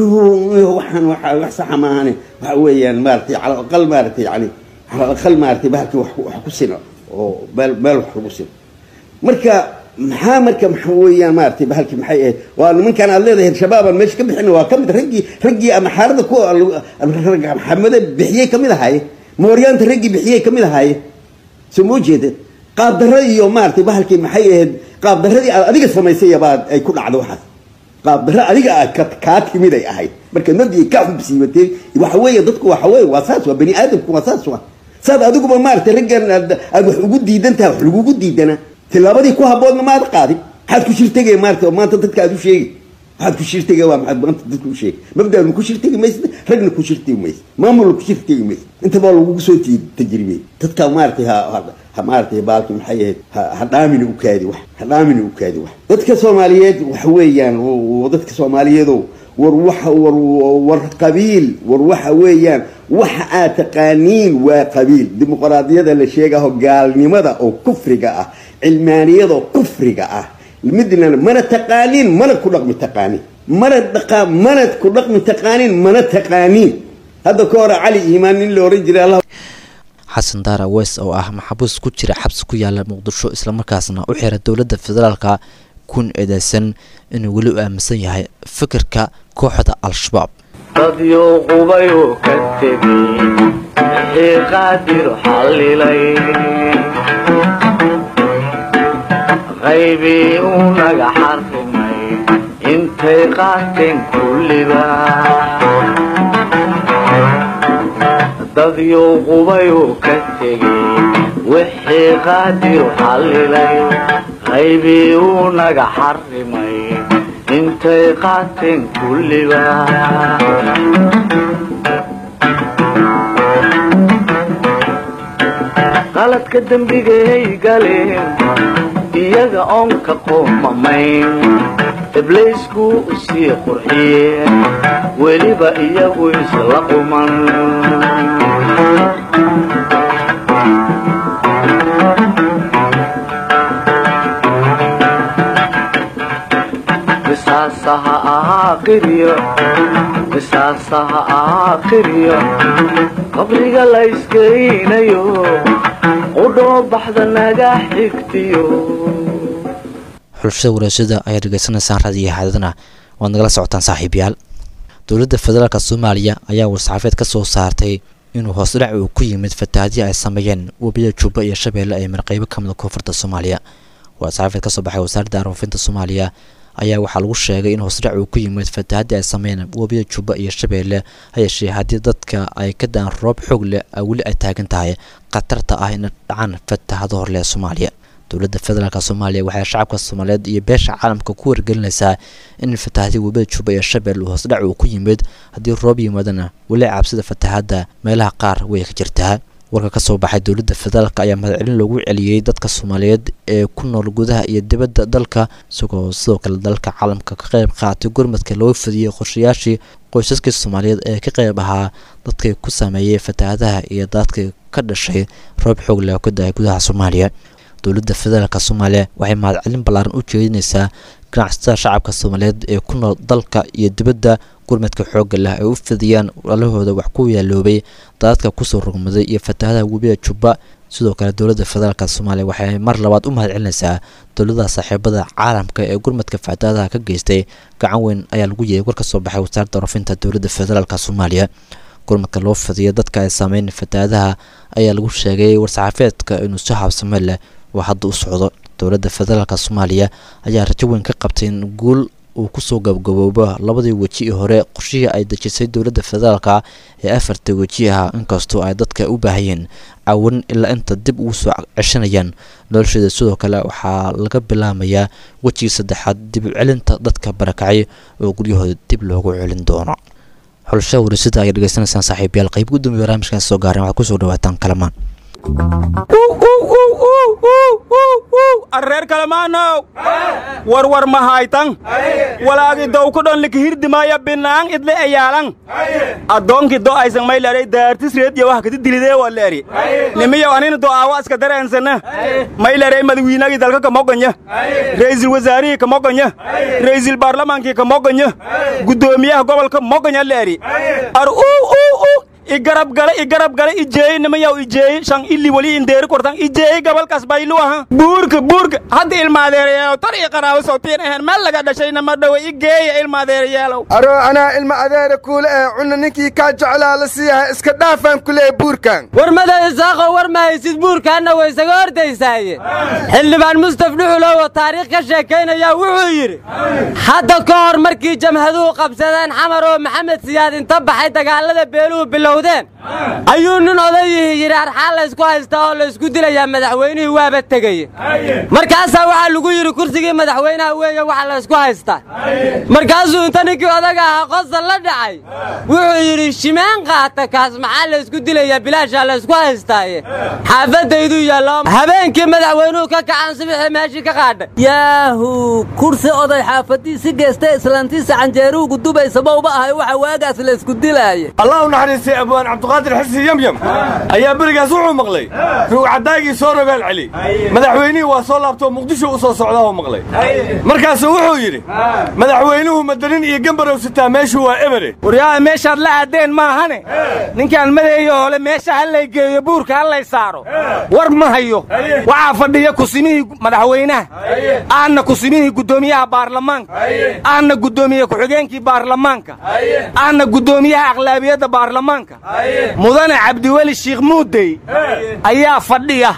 waxaan wax saxa maahane waxa weeyaan maaratay cala aqal maaratay yani cala aqal maaratay bahalkii wax wax ku sino oo meel meel wax lagu sino marka maxaa marka maxa weeyaan maaratay bahalkii maxay ahayd waa nimankan aad leedahay shabaabaan meesha ka bixina waa kamid raggii raggii ama xaarada ku maxamada bixiyey kamid ahaaye mooryaanta raggii bixiyey kamid ahaaye soo moo jeedeen qaabdarro iyo maaragtay bahalkii maxay ahayd qaabdarradii aad adiga samaysayabaa ay ku dhacdo waxaas qaabdarro adiga aad ka kaa timid ay ahayd marka nabdi ka xubsiibatay waxa weeye dadku waxa weeye waa saas waa bani aadamku waa saas waa saad adiguba maaragtay raggan aad aad wax ugu diidan tahay wax lagugu diidanaa tillaabadii ku habboodna maad qaadin maxaad ku shirtegay maaragtay oo maanta dadka aad u sheegi maxaad ku shirtega waa maxaad maanta dadka u sheegi mabdaadna ku shirtegi maysid ragna ku shirtegi maysid maamulna ku shirtegi maysid intaba lagugu soo ti- tajribey dadka maaragtay ha ha- ha maaragtay baalki maxay ahayd ha- ha dhaamina u kaadi wax ha dhaamina u kaadi wax dadka soomaaliyeed waxa weeyaan w- w- dadka soomaaliyeedow war waxa war war qabiil war waxa weeyaan waxa aad taqaaniin waa qabiil dimuqraadiyada la sheegaho gaalnimada oo kufriga ah cilmaaniyada oo kufriga ah midna mana taqaaniin mana ku dhaqmi taqaaniin mana dhaqa mana ku dhaqmi taqaaniin mana taqaaniin hadda ka hore cali iimaan nin la oran jiray allah xasan daara weys oo ah maxabuus ku jira xabsi ku yaala muqdisho islamarkaasna u xira dowladda federaalka kun eedeysan inuu weli u aaminsan yahay fikirka kooxda al-shabaab dadyo qubayu ka tegey wixii qaadir xallilay qaybii uu naga xarrimay intay qaateen kulliba dadyo qubayu ka tegey wixii qaadir xallilay qaybii uu naga xarrimay intay qaateen kulliba qaladka dembigay galeen iyaga oon ka qoomamayn ibliisku usii qurxiyeen weliba iyagu isla quman qisaasaha aakhiriyo qisaasaha aakhiriyo qabriga la iskeynayo qudhoo baxda naga xigtiyo xulashada waraashada ayaad dhegeysanaysaan raadiyo haadadana waad nagala socotaan saaxiibayaal dowladda federaalka soomaaliya ayaa war-saxaafeed ka soo saartay inuu hoosdhac uu ku yimid fatahaadii ay sameeyeen webiyada jubba iyo shabeelle ee marqeybo ka mida koonfurta soomaaliya war-saxaafeed ka soo baxay wasaaradda aroofinta soomaaliya ayaa waxaa lagu sheegay in hoosdhac uu ku yimid fatahaadii ay sameeyeen webiyada jubba iyo shabeelle ha yeeshee haddii dadka ay ka daan roob xoog leh weli ay taagan tahay khatarta ah in dhacaan fatahado horle ee soomaaliya dowladda federaalk soomaaliya waxay shacabka soomaaliyeed iyo beesha caalamka ku wargelinaysaa in fatahaadii webiyada jubba iyo shabeelle uu hoosdhac uu ku yimid haddii roob yimaadana weli cabsida fatahaadda meelaha qaar way ka jirtaa warka ka soo baxay dowladda federaalk ayaa mahadcelin loogu celiyey dadka soomaaliyeed ee ku nool gudaha iyo dibadda dalka isagoo sidoo kale dalka caalamka ka qayb qaatay gurmadka loo fidiyey qorshayaashii qoysaskii soomaaliyeed ee ka qayb ahaa dadkii ku saameeyey fatahaadaha iyo daadkii ka dhashay roob xoog leh oo ka dahay gudaha soomaaliya dowladda federaalk soomaaliya waxay mahadcelin ballaaran u jeedinaysaa ganacsatada shacabka soomaaliyeed ee ku nool dalka iyo dibadda gurmadka xoogga leh ay u fidiyaan walahooda wax ku yaaloobay daadadka kusoo rogmaday iyo fatahadaha webiyada jubba sidoo kale dowladda federaalk soomaaliya waxay mar labaad u mahadcelinaysaa dowladaha saaxiibada caalamka ee gurmadka fatahadaha ka geystay gacan weyn ayaa lagu yeeyay war ka soo baxay wasaaradda rafinta dowladda federaalk soomaaliya gurmadka loo fidiyo dadka ay saameyn fatahadaha ayaa lagu sheegay war-saxaafeedka inuu si habsame leh oo hadda u socdo dowladda federaalk soomaaliya ayaa rajo weyn ka qabtay in guul uu kusoo gabgaboobo labadii weji ee hore qorshihii ay dejisay dowladda federaalka ee afarta weji ah inkastoo ay dadka u baahayeen caawin ilaa inta dib ugu soo ceshanayaan nolosheeda sidoo kale waxaa laga bilaamayaa wejigii saddexaad dib u celinta dadka barakacay oo guryahooda dib loogu celin doono xulashada warisada ayaa dhegeysanaysaan saaxiibayaal qayb gudoomiya barnaamijkan soo gaareen waxaad kusoo dhawaataan kalamaan arreer kalemaanow warwar mahaytan walaagi dowkudhon likihirdimaaya binaang idle eyaalan addoonki do aysan maylaray daartis reediya wax kati dilidee waleeri nimiyow anina do aawa iska dareensana maylaray madawiinagii dalka kamogonya ra'iisul wasaarihii kamogonya ra'iisul baarlamaankii kamogonya guddoomiyaha gobolka mogonya leeri ar uu uu uu igarab gale igarab gale ijeey nimayaw ijeey shan ili wali indeeri kortan ijeey gabalkaas baylu aha buurka buurka hadda ilmaadeerayaalow tar iyo qaraabo sawtiin ahayn meel laga dhashayna ma dhowe igeeya ilmaadeerayaalow aro anaa ilma adeera kuule ee cunna ninkii kaa jeclaa la siiyaha iska dhaafaan ku leeya buurkan warmada isaaqo war ma haysid buurkaanna way isaga hordaysaaye xildhibaan mustaf dhuxulow oo taariikh ka sheekaynaya wuxuu yidhi hadda ka hor markii jamhaduhu qabsadeen xamar oo maxamed siyaad inta baxay dagaallada beeluhu bilowdeen ayuu nin odayihii yidhi arxaan laysku haystaa oo laysku dilayaa madaxweynihii waaba tegeye markaasaa waxaa lagu yidhi kursigii madaxweynaha weeye waxa laysku haystaa markaasuu inta ninkii odaga ahaa qosol la dhacay wuxuu yidhi shimeen qaata kaas maxaa laysku dilayaa bilaashaa laysku haystaaye xaafaddayduu yaallo habeenkii madaxweynuhu ka kacan subixii meeshii ka qaadhay yaahu kursi oday xaafadiisi geesta islaantiisa canjeeruhu gudubaysa mauba ahay waxa waagaas la isku dilaaya allah u naxariistay abwaan cabdiqaadir xisi yamyam ayaa berigaas wuxuu maqlay ruucadaagii soo rogaal celi madaxweynihii waa soo laabtoo muqdisho u soo socdaahuu maqlay markaasuu wuxuu yidhi madaxweynuhu madanin iyo gambarow sitaa meeshu waa ebere waryaada meeshaad la aadeen maahane ninkaan madeeyo hole meesha hallay geeyo buurka hallay saaro war ma hayo waxaa fadhiya kusimihii madaxweynaha aanna kusimihii guddoomiyaha baarlamaanka aanna guddoomiye ku-xigeenkii baarlamaanka aanna guddoomiyaha aqlaabiyadda baarlamaanka mudane cabdiweli shiikh muudey ayaa fadhiya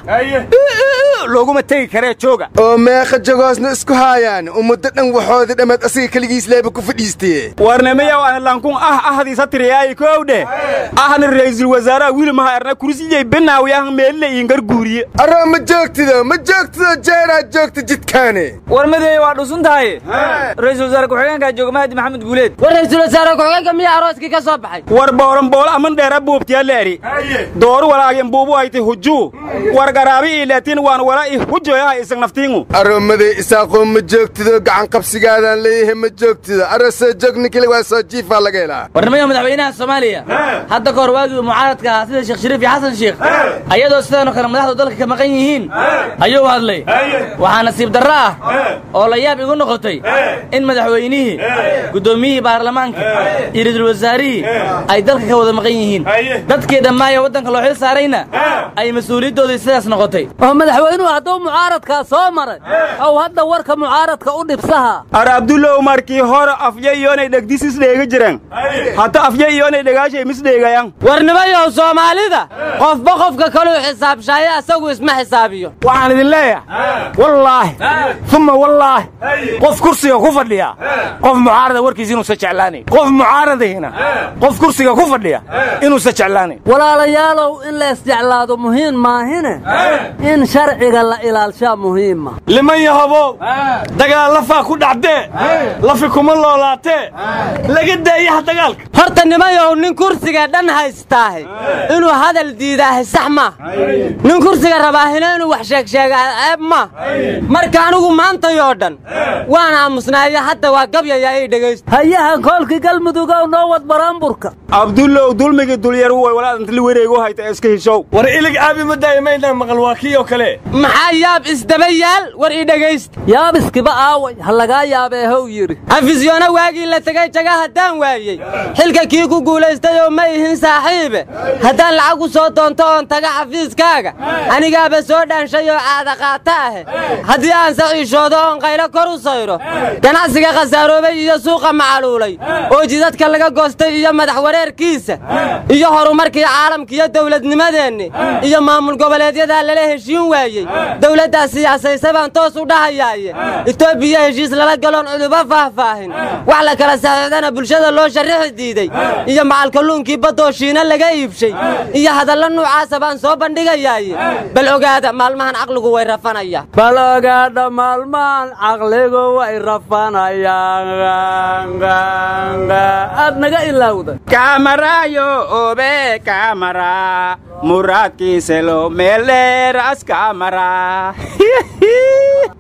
looguma tegi karee jooga oo meeqa jagoosna isku haayaan ummaddo dhan waxoodii dhammaad asiga keligiis leeba ku fadhiistee warnimiyow anlankun ah ahdiisa tiriyaayi koowdhe ahna ra'iisul wasaaraha wiilmaha erna kursiyey benaawi ah meelile iingar guuriye aroo ma joogtido ma joogtido jeeraad joogta jidkaane war madeeye waa dhusun tahay ra'iisul wasaare ku-xigeenka jooga mahdi maxamed guuleed war ra'iisul wasaare ku-xigeenka miyaa arooskii ka soo baxay war booranboolo aman dheera buubtiya leeri dooru walaagin buubu hayti hujuu war garaabi ii leetiin waan wala i hujoyaha isag naftiingu aroomaday isaaqoo ma joogtido gacan qabsigaadaan leeyahay ma joogtido aroo soo joog ninkile waa soo jiifaa laga helaa warnimada madaxweynaha soomaaliya hadda ka hor waagii mucaaradka ahaa sida sheekh shariif iyo xasan sheekh ayadoo sidaanoo kale madaxdu dalka ka maqan yihiin ayuu hadlay waxaa nasiib darro ah oo la yaab igu noqotay in madaxweynihii guddoomiyihii baarlamaanka iyo ra'iisul wasaarihii ay dalka ka wada maqan yihiin dadkii dhammaayo waddanka loo xil saarayna ay mas-uuliyaddoodii sidaas noqotay oo madaxweynuhu hadduu mucaaradkaa soo maray ow hadda warka mucaaradka u dhibsaha ar abdullow markii hore afya iyoonay dhegdis isdheega jiraan hata afya iyoonay dhegaashay misdheegayan warnimayow soomaalida qofba qofka kaluu xisaabshaaye asagu isma xisaabiyo waxaan idin leeyahay wallaahi uma wallaahi qof kursiga ku fadhiya qof mucaarada warkiisa inuusa jeclaanayn qof mucaaradayna qof kursiga ku fadhiya inuusa jeclaanayn walaalayaalow in la isjeclaado muhiim maahine in sharciga la ilaalshaa muhiima liman yahobow dagaal lafaa ku dhacdee lafi kuma loolaatee laga daayaha dagaalka horta nimayow nin kursiga dhan haystaahe inuu hadal diidaahe sax maa nin kursiga rabaahina inuu wax sheegsheegaa ceeb maa marka anigu maantayoo dhan waan aamusnaayo hadda waa gabyayaa ii dhegaysta hayaha koolkii galmudugow noo wad baraanburka abdullow dulmigii dulyar way walaadantali wareegu hayta iska hishow war ilig aabi ma daa'imaynaa maqal waa kii oo kale maxaa yaab isdaba yaal war ii dhegaysta yaab iskiba aaway ha lagaa yaabee how yidhi xafisyoona waagii la tegay jaga haddaan waayey xilka kii ku guulaystay oo ma ihin saaxiibe haddaan lacag u soo doonto oon taga xafiiskaaga anigaaba soo dhaanshay oo caada qaata ahe haddii aan saciishoodo oon qaylo kor u sayro ganacsiga khasaaroobay iyo suuqa macaluulay oo jidadka laga goostay iyo madax wareerkiisa iyo horumarkii caalamka iyo dawladnimadeenni iyo maamul goboleedyadaa lala heshiin waayey dawladdaa siyaasaysa baan toos u dhahayaaye etoobiya heshiis lala galoon cuduba faahfaahin wax la kala saxiixdana bulshada loo sharrixi diiday iyo macalkalluunkii baddoo shiina laga iibshay iyo hadallo nuucaasa baan soo bandhigayaaye bal ogaada maalmahan caqligu way rafanayaan bal ogaadha maalmahan caqligu way rafanayaan aad naga ilaawda kamaraayo obe kamara muraadkiiselo meeleer askamara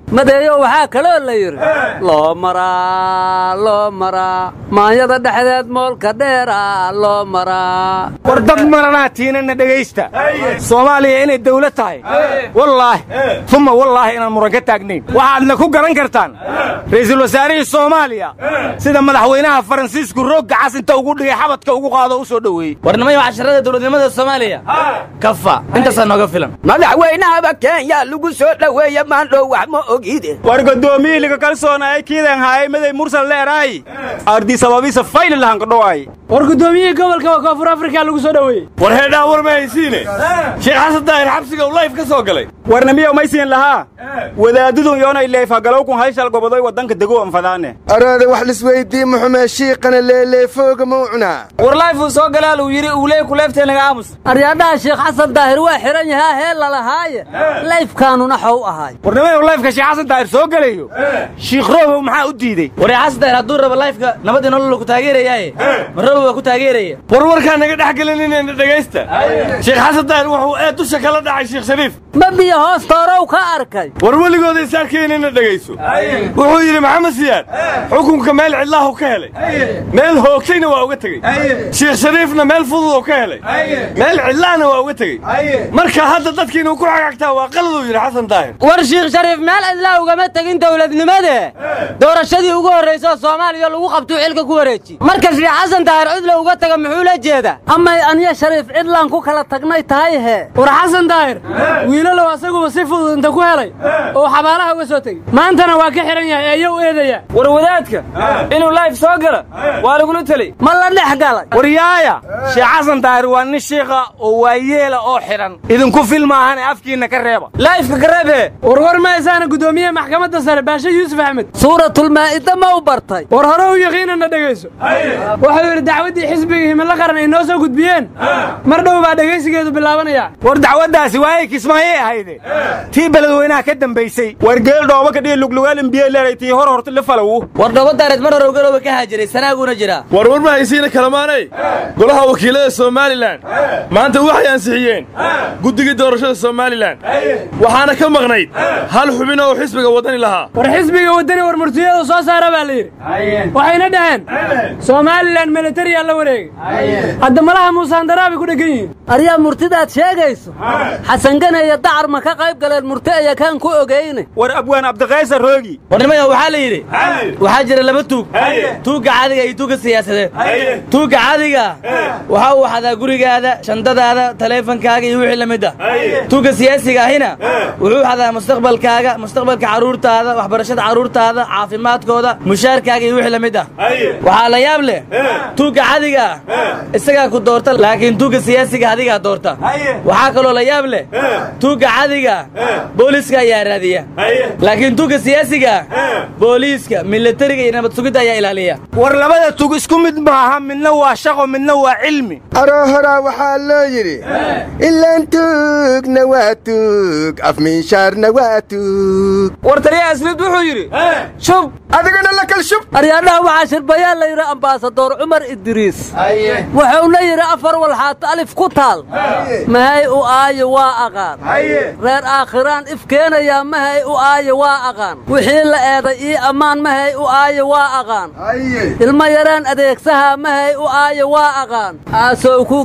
madeeyo waxaa kaloo la yidhi loo maraa loo maraa maanyada dhexdeed moolka dheera loo maraa war dad maranaa tiinana dhegaysta soomaaliya inay dawlad tahay wallaahi uma wallaahi inaan muran ka taagnayn waxaadna ku garan kartaan ra'iisul wasaarihii soomaaliya sida madaxweynaha faransiisku roogga cas inta ugu dhigay xabadka ugu qaado u soo dhoweeyey warnimaya casharada dowladnimada soomaaliya kafa intaasaa nooga filan madaxweynahaba kenya lagu soo dhoweeye maandhow wax ma ogide war gudoomiyihii liga kalsoonayay kiidan haayay maday mursal leeraay ardi sababiisa fayli lahan kadhowaay war gudoomiyihii gobolka waa koonfur afrika lagu soo dhoweeyey war heedhaa war ma haysiine sheekh xasan daahir xabsiga uu layf ka soo galay warnamiyow maysiin lahaa wadaadadun yoonay leefhagalowkun hayshal gobodoy waddanka dego anfadaane araada wax lisweydii muxumee shiiqana leeleefooga ma u cunaa war layfuu soo galaa luu yidhi uuley ku leeftee naga aamus aryaadhaha sheekh xasan daahir waa xihan yahaa hee lalahaaye layfkaanuna xow ahaay warnimayow layfka sheekh xasan daahir soo gelayo shiikh roobow maxaa u diidey war xasan daahir hadduu rabo layfka nabadii nolol ku taageerayaaye ma roobow waa ku taageeraya war warkaa naga dhex gelinina dhegaysta sheekh xasan daahir wuxuu ee dusha kala dhacay sheekh shariif ma biyo hoostoorow ka arkay war weligooda isaarkaynina dhegayso wuxuu yidhi maxamed siyaad xukunka meel cidlaahu ka helay meel hoogtayna waa uga tegey sheekh shariifna meel fududoo ka helay meel cidlaana waa uga tegey marka hadda dadkiinuu ku xagagtaa waa qaladuu yidhi xasan daahir war shiikh shariif meel cidlaa ugama tegin dowladnimade doorashadii ugu horraysoo soomaaliya lagu qabtuu xilka ku wareeji marka sheekh xasan daahir cidla uga taga muxuu la jeedaa amay aniya shariif cidlaan ku kala tagnay tahay hee war xasan daahir wiilalow asaguba si fudud inta ku helay oo xabaalaha uga soo tegey maantana waa ka xihan yahay eeyo u eedaya war wadaadka inuu layf soo gala waa lagula telay ma la dhex galay war yaaya sheekh xasan daahir waa nin shiikha oo waayeela oo xidhan idinku fil maahane afkiinna ka reeba layfka ka reebe warwar mahaysaana guddoomiyaha maxkamadda sare baashe yuusuf axmed suuratulmaa'ida ma u bartay war hore u yaqiinana dhegayso wuxuu yidhi dacwaddii xisbiga himilo qaran ay noo soo gudbiyeen mar dhow baa dhegaysigeedu bilaabanaya war dacwaddaasi waayay kismaayey ahayde tii beledweynaha ka dambaysay war geel dhooba kadhiga luglugaal imbiye leeray tii hor horta la falow war dhooba daareed mar hore ugalooba ka haajiray sanaaguna jiraa war war ma haysiina kalamaanay golaha wakiilada somalilan maanta waxay ansixiyeen guddigii doorashada somalilan waxaana ka maqnayd hal xubin oo xisbiga waddani lahaa war xisbiga waddani war murtiyadu soo saara baa la yidhi waxayna dhaheen somalilan militariyaa la wareegay hadda malaha muusaandaraa bay ku dheggan yihiin aryaa murtidaad sheegayso xasangane iyo dacar ma ka qayb galeen murti aya kaan ku ogeyne war abwaan abdiqaysa roogi warnimaya waxaa la yidhi waxaa jira laba tuug tuugga caadiga iyo tuugga siyaasadeed tuugga caadiga waxa uu xadaa gurigaada shandadaada taleefankaaga iyo wixii la mid ah tuugga siyaasiga ahina wuxuu xadaa mustaqbalkaaga mustaqbalka carruurtaada waxbarashada carruurtaada caafimaadkooda mushaarkaaga iyo wixii la mid ah waxaa la yaab leh tuugga caadiga ah isagaa ku doorta laakiin tuugga siyaasiga adigaa doorta waxaa kaloo la yaab leh tuugga caadiga ah booliiska ayaa raadiya laakiin tuugga siyaasiga ah booliiska militariga iyo nabad sugidda ayaa ilaaliya war labada tug isku mid maaha midna waa shaqo midna waa cilmi aroo horaa waxaa loo yidhi ilaan tuugna waa tuug afmiishaarna waa tuug war taliyaha asliid wuxuu yidhi shub adigana la kal shub aryaadhaha waxaa shirbayaa la yidhi ambaasadoor cumar idriis wuxuuna yidhi afar walxaato alif ku taal mahay u aayo waa aqaan reer aakhiraan if keenayaa mahay u aayo waa aqaan wixii la eeday ii ammaan mahay u aayo waa aqaan ilmo yaraan adeegsahaa mahay u aayo waa aqaan aasow ku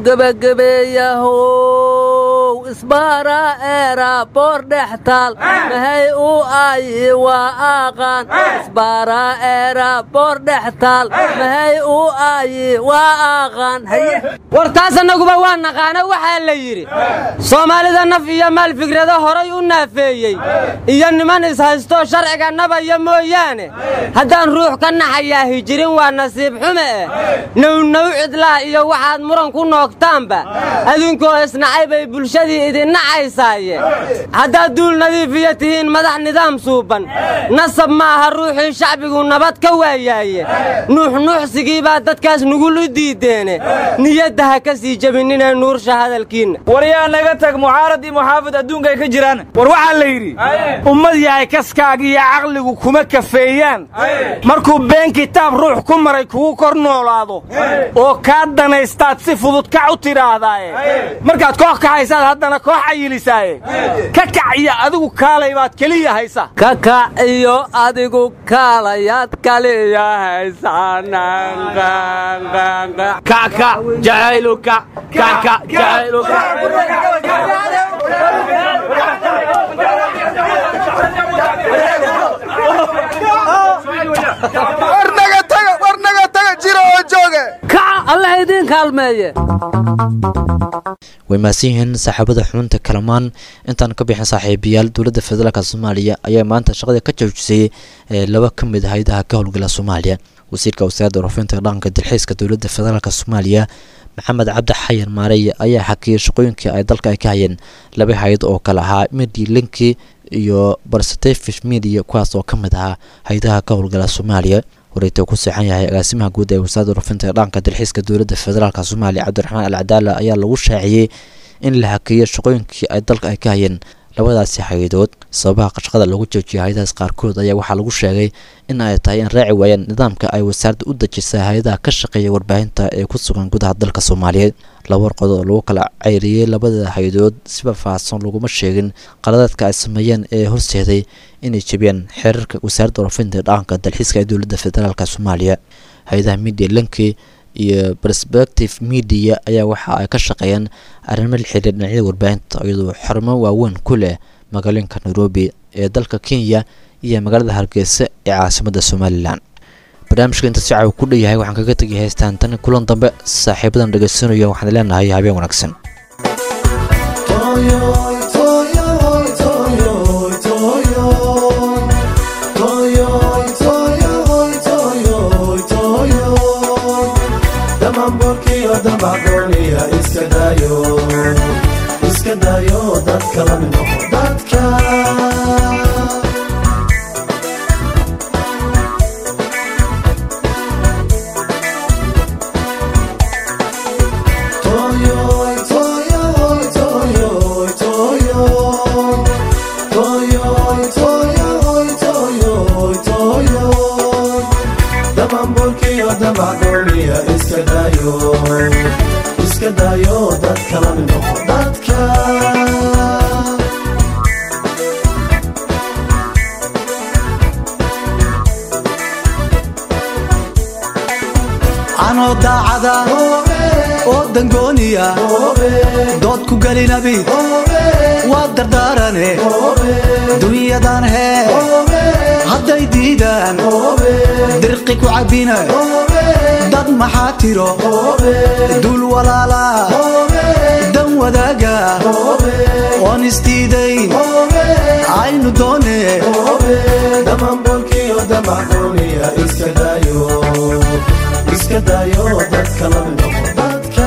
gebagebeeyahow isbaaraa eeraa boor dhex taal mahay u aayi waa aqaan isbaaraa eeraa boor dhex taal mahay u aayi waa aqaan war taas annaguba waa naqaano waxaa la yidhi soomaalida naf iyo maal fikrado horay u naafeeyey iyo niman ishaystoo sharciga nabaya mooyaane haddaan ruux ka naxayaahi jirin waa nasiib xume eh nownow cidlaa iyo waxaad muran ku noogtaanba adunkoo isnacay bay bulshadii idin nacaysaaye haddaad duul nadiifiyo tihiin madax nidaam suuban nasab maaha ruuxii shacbigu nabad ka waayaaye nuuxnuuxsigii baa dadkaas nugul u diideene niyadda ha ka sii jebinina nuursha hadalkiinna war yaa naga tag mucaarad iyo muxaafid adduunka ay ka jiraan war waxaa la yidhi ummad yahay kaskaaga iyo caqligu kuma kafeeyaan markuu been kitaab ruux ku maray kugu kor noolaado oo kaa danaystaad si fudud kac u tidhaahdaaye markaad koox kaxaysaad haddana koox cayilisaaye ka kac iyo adigu kaalay baad keliya haysa kakac iyo adigu kaalayaad kaliya kaka jacayluka kaka jacayluka warnaga taga warnaga taga jiro oo jooge kaca allah idiin kaalmeeye way mahadsan yihiin saaxiibada xubinta kalamaan intaan ka bixin saaxiibayaal dowladda federaalk soomaaliya ayaa maanta shaqada ka joojisay ee laba ka mid ah hay-adaha ka howlgala soomaaliya wasiirka wasaaradda warfinta dhaqanka dalxiiska dowladda federaalk soomaaliya maxamed cabdi xayan maarey ayaa xakiyay shaqooyinkii ay dalka ay ka hayeen laba hay-ad oo kale ahaa midi linki iyo barstefish media kuwaas oo ka mid ahaa hay-adaha ka howlgala soomaaliya wareegta ku seexan yahay agaasimaha guud ee wasaaradda warfinta dhaqanka dalxiiska dowladda federaalk soomaaliya cabdiraxmaan al cadaala ayaa lagu shaaciyey in la hakeeyo shaqooyinkii ay dalka ay ka hayeen labadaasi hay-adood sababaha shaqada lagu joojiyay hay-adahaas qaarkood ayaa waxaa lagu sheegay in ay tahay in raaci waayaan nidaamka ay wasaaradda u dejisay hay-adaha ka shaqeeya warbaahinta ee ku sugan gudaha dalka soomaaliyeed laba warqood oo lagu kala ceyriyey labada hay-adood siba faahsan laguma sheegin qaladaadka ay sameeyeen ee horseeday inay jebiyaan xeerarka wasaaradda warfinta dhaqanka dalxiiska ee dowladda federaalk soomaaliya hay-adaha media linki iyo perspective media ayaa waxa ay ka shaqeeyaan arrimo la xiriir dhinacyada warbaahinta iyadoo xarumo waaweyn ku leh magaalooyinka nairobi ee dalka kenya iyo magaalada hargeysa ee caasimadda somalilan barnaamijka inta si caawa ku dheyahay waxaan kaga tegay heystaan tan kulan dambe saaxiibadan dhegaysanayo waxaan leenahay habeen wanaagsan iska dayo dadka la mid noqo dadka Toyoy, toyoy, toyoy, toyoy. Toyoy, toyoy, toyoy, toyoy. Damamburkiyo damacdooniya iska dayo iska dayo dadka la mid noqo dadka anoo daacada oo dangooniya dood ku gelinabi waa dardaarane dunyadan hee hadday diidaan dirqi ku cabbina dad maxaa tiro dul walaala dan wadaaga oon isdiidayn aynu doone damamburkiyo damacdooniya iska dayo iska dayo dadka la mid noqo dadka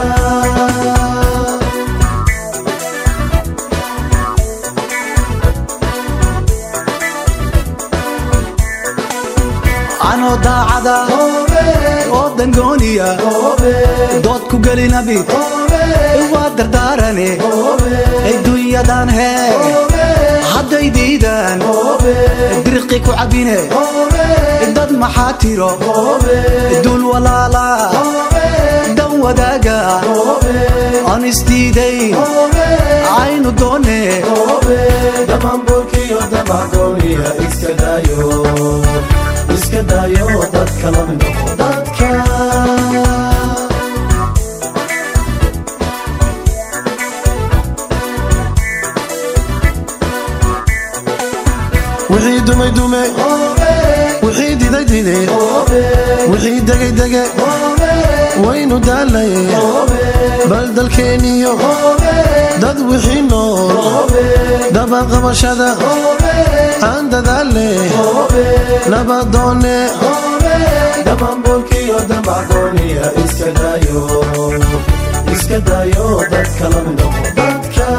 anoo daacada oo dangooniya dood ku gelinabi waa dardaarane dunyadan hee hadday diidaan dirqi ku cabbine dad maxaa tiro dul walaala dan wadaaga aan isdiidayn aynu doone damamburkiyo damacdooniya iska dayo iska dayo dadka la mid noqo dadka wixii dumay dume wixii diday dide wixii degay dege waynu daalaye bal dalkeeniyo dad wixii nool dabaqabashada aan dadaale nabadoone damamburkiyo damacdooniya iska dayo iska dayo dadka la mid noqo dadka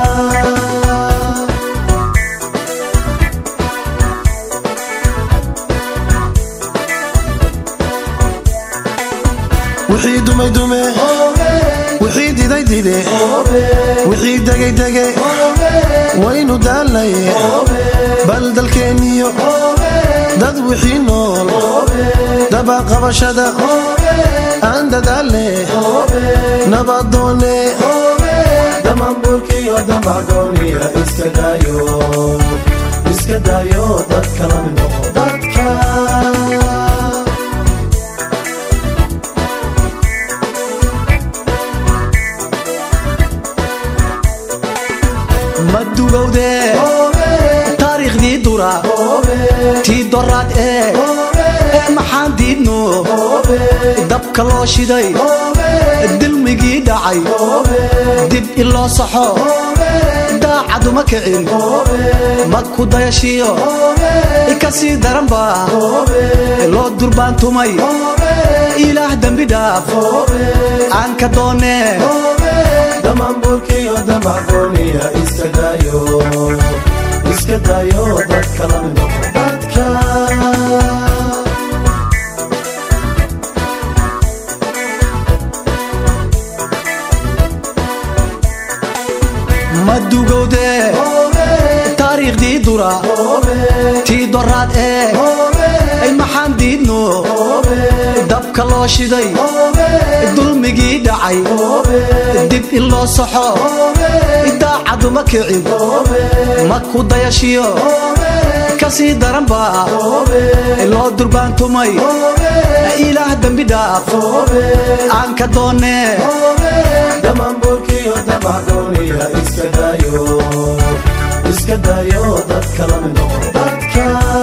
wixii dumay dume wixii diday dide wixii degay dege waynu daalaye bal dalkeeniyo dad wixii nool dabaqabashada aan dadaale nabadoone damamburkiyo damacdooniya iska daayo iska daayo dadka la mid noqo dadka ma dugowde taariikhdii dura tii doraad ee ee maxaan diidno dabka loo shiday dilmigii dhacay dib in loo saxo daacaduma kicin ma ku dayashiyo ka sii daranba loo durbaantumay ilaah dembi dhaaf aan ka doonee damamburkiyo damacdooniya iska daayo iska daayo dadka la mid noqo dadka ma dugowde taariikhdii dura tii doraad ee ay maxaan diidno dabka loo shiday dulmigii dhacay dib in loo saxo daacaduma kicin ma ku dayashiyo ka sii daranba loo durbaantumay ilaah dembi dhaaf aan ka doonee damamburkiyo damacdooniya iska daayo iska daayo dadka la mid noqo dadka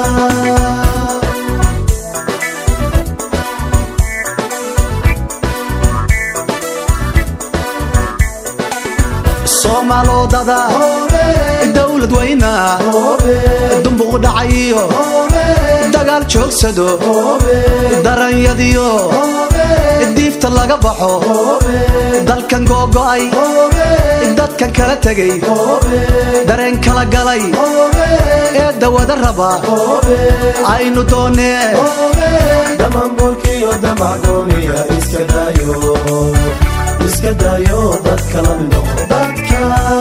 soomaalodada dowlad weyna dumbuq dhacayiyo dagaal joogsado daranyadiyo diifta laga baxo dalkan googo'ay dadkan kala tegay dareen kala galay ee dawada raba aynu doonee damamburkiyo damacdooniya iska daayo iska daayo dadka la mid noqo dadka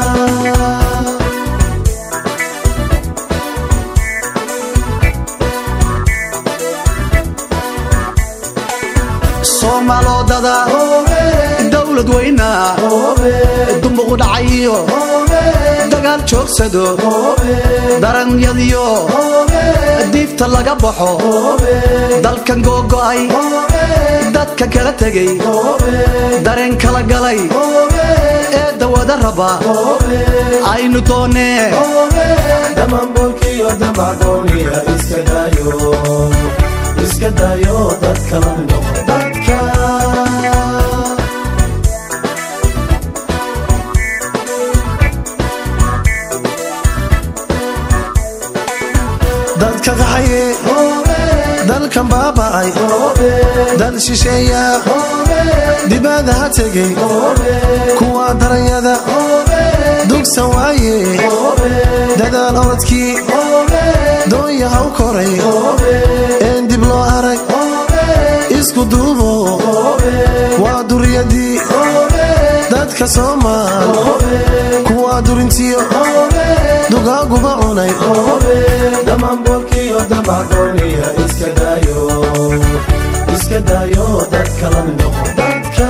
soomaalodada dowlad weyna dumbuq dhacayiyo dagaal joogsado daranyadiyo diifta laga baxo dalkan googo'ay dadka kala tegay dareen kala galay ee dawada raba aynu doonee damamburkiyo damacdooniya iska daayo iska daayo dadka la mid noqo dadka dadka qaxaye dalkan baaba'ay dal shisheeya dibada ha tegey kuwa daranyada dugsan waaye dadaal orodkii doonya ha u koray een dib loo arag isku duubo waa duriyadii dadka soomaal kuwa durintiyo dugaaguba cunay damamburkiyo damacdooniya iska daayo iska daayo dadka la mid noqo dadka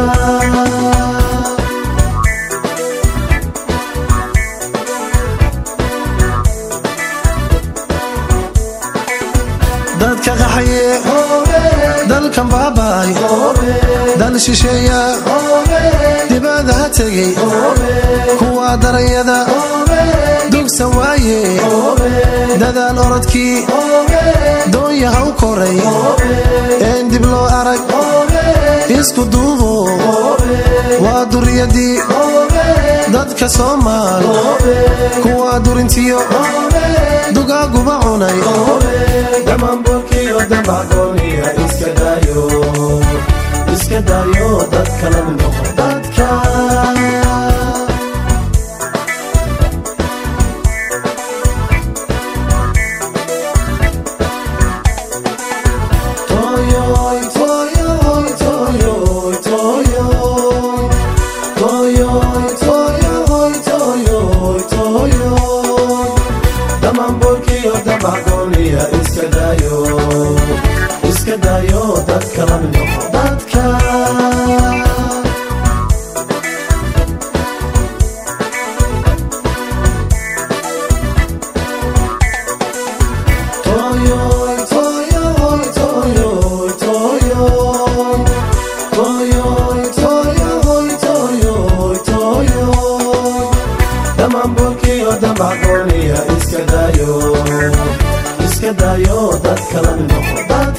dadka qaxaye dalkan baaba'ay dal shisheeya dibada ha tegey kuwa daranyada dugsan waaye dadaal orodkii doonya ha u koray een dib loo arag isku duubo waa duriyadii dadka soomaal kuwa durintiyo dugaaguba cunay damamburkiyo damacdooniya iska daayo iska daayo dadka la mid noqo dadka Toyoy, toyoy, toyoy, toyoy. Toyoy, toyoy, toyoy, toyoy. Damamburkiyo damacdooniya iska daayo iska daayo dadka la mid noqo dadka daamburkiyo damacgooniya iska daayo iska daayo dadka la noqo dad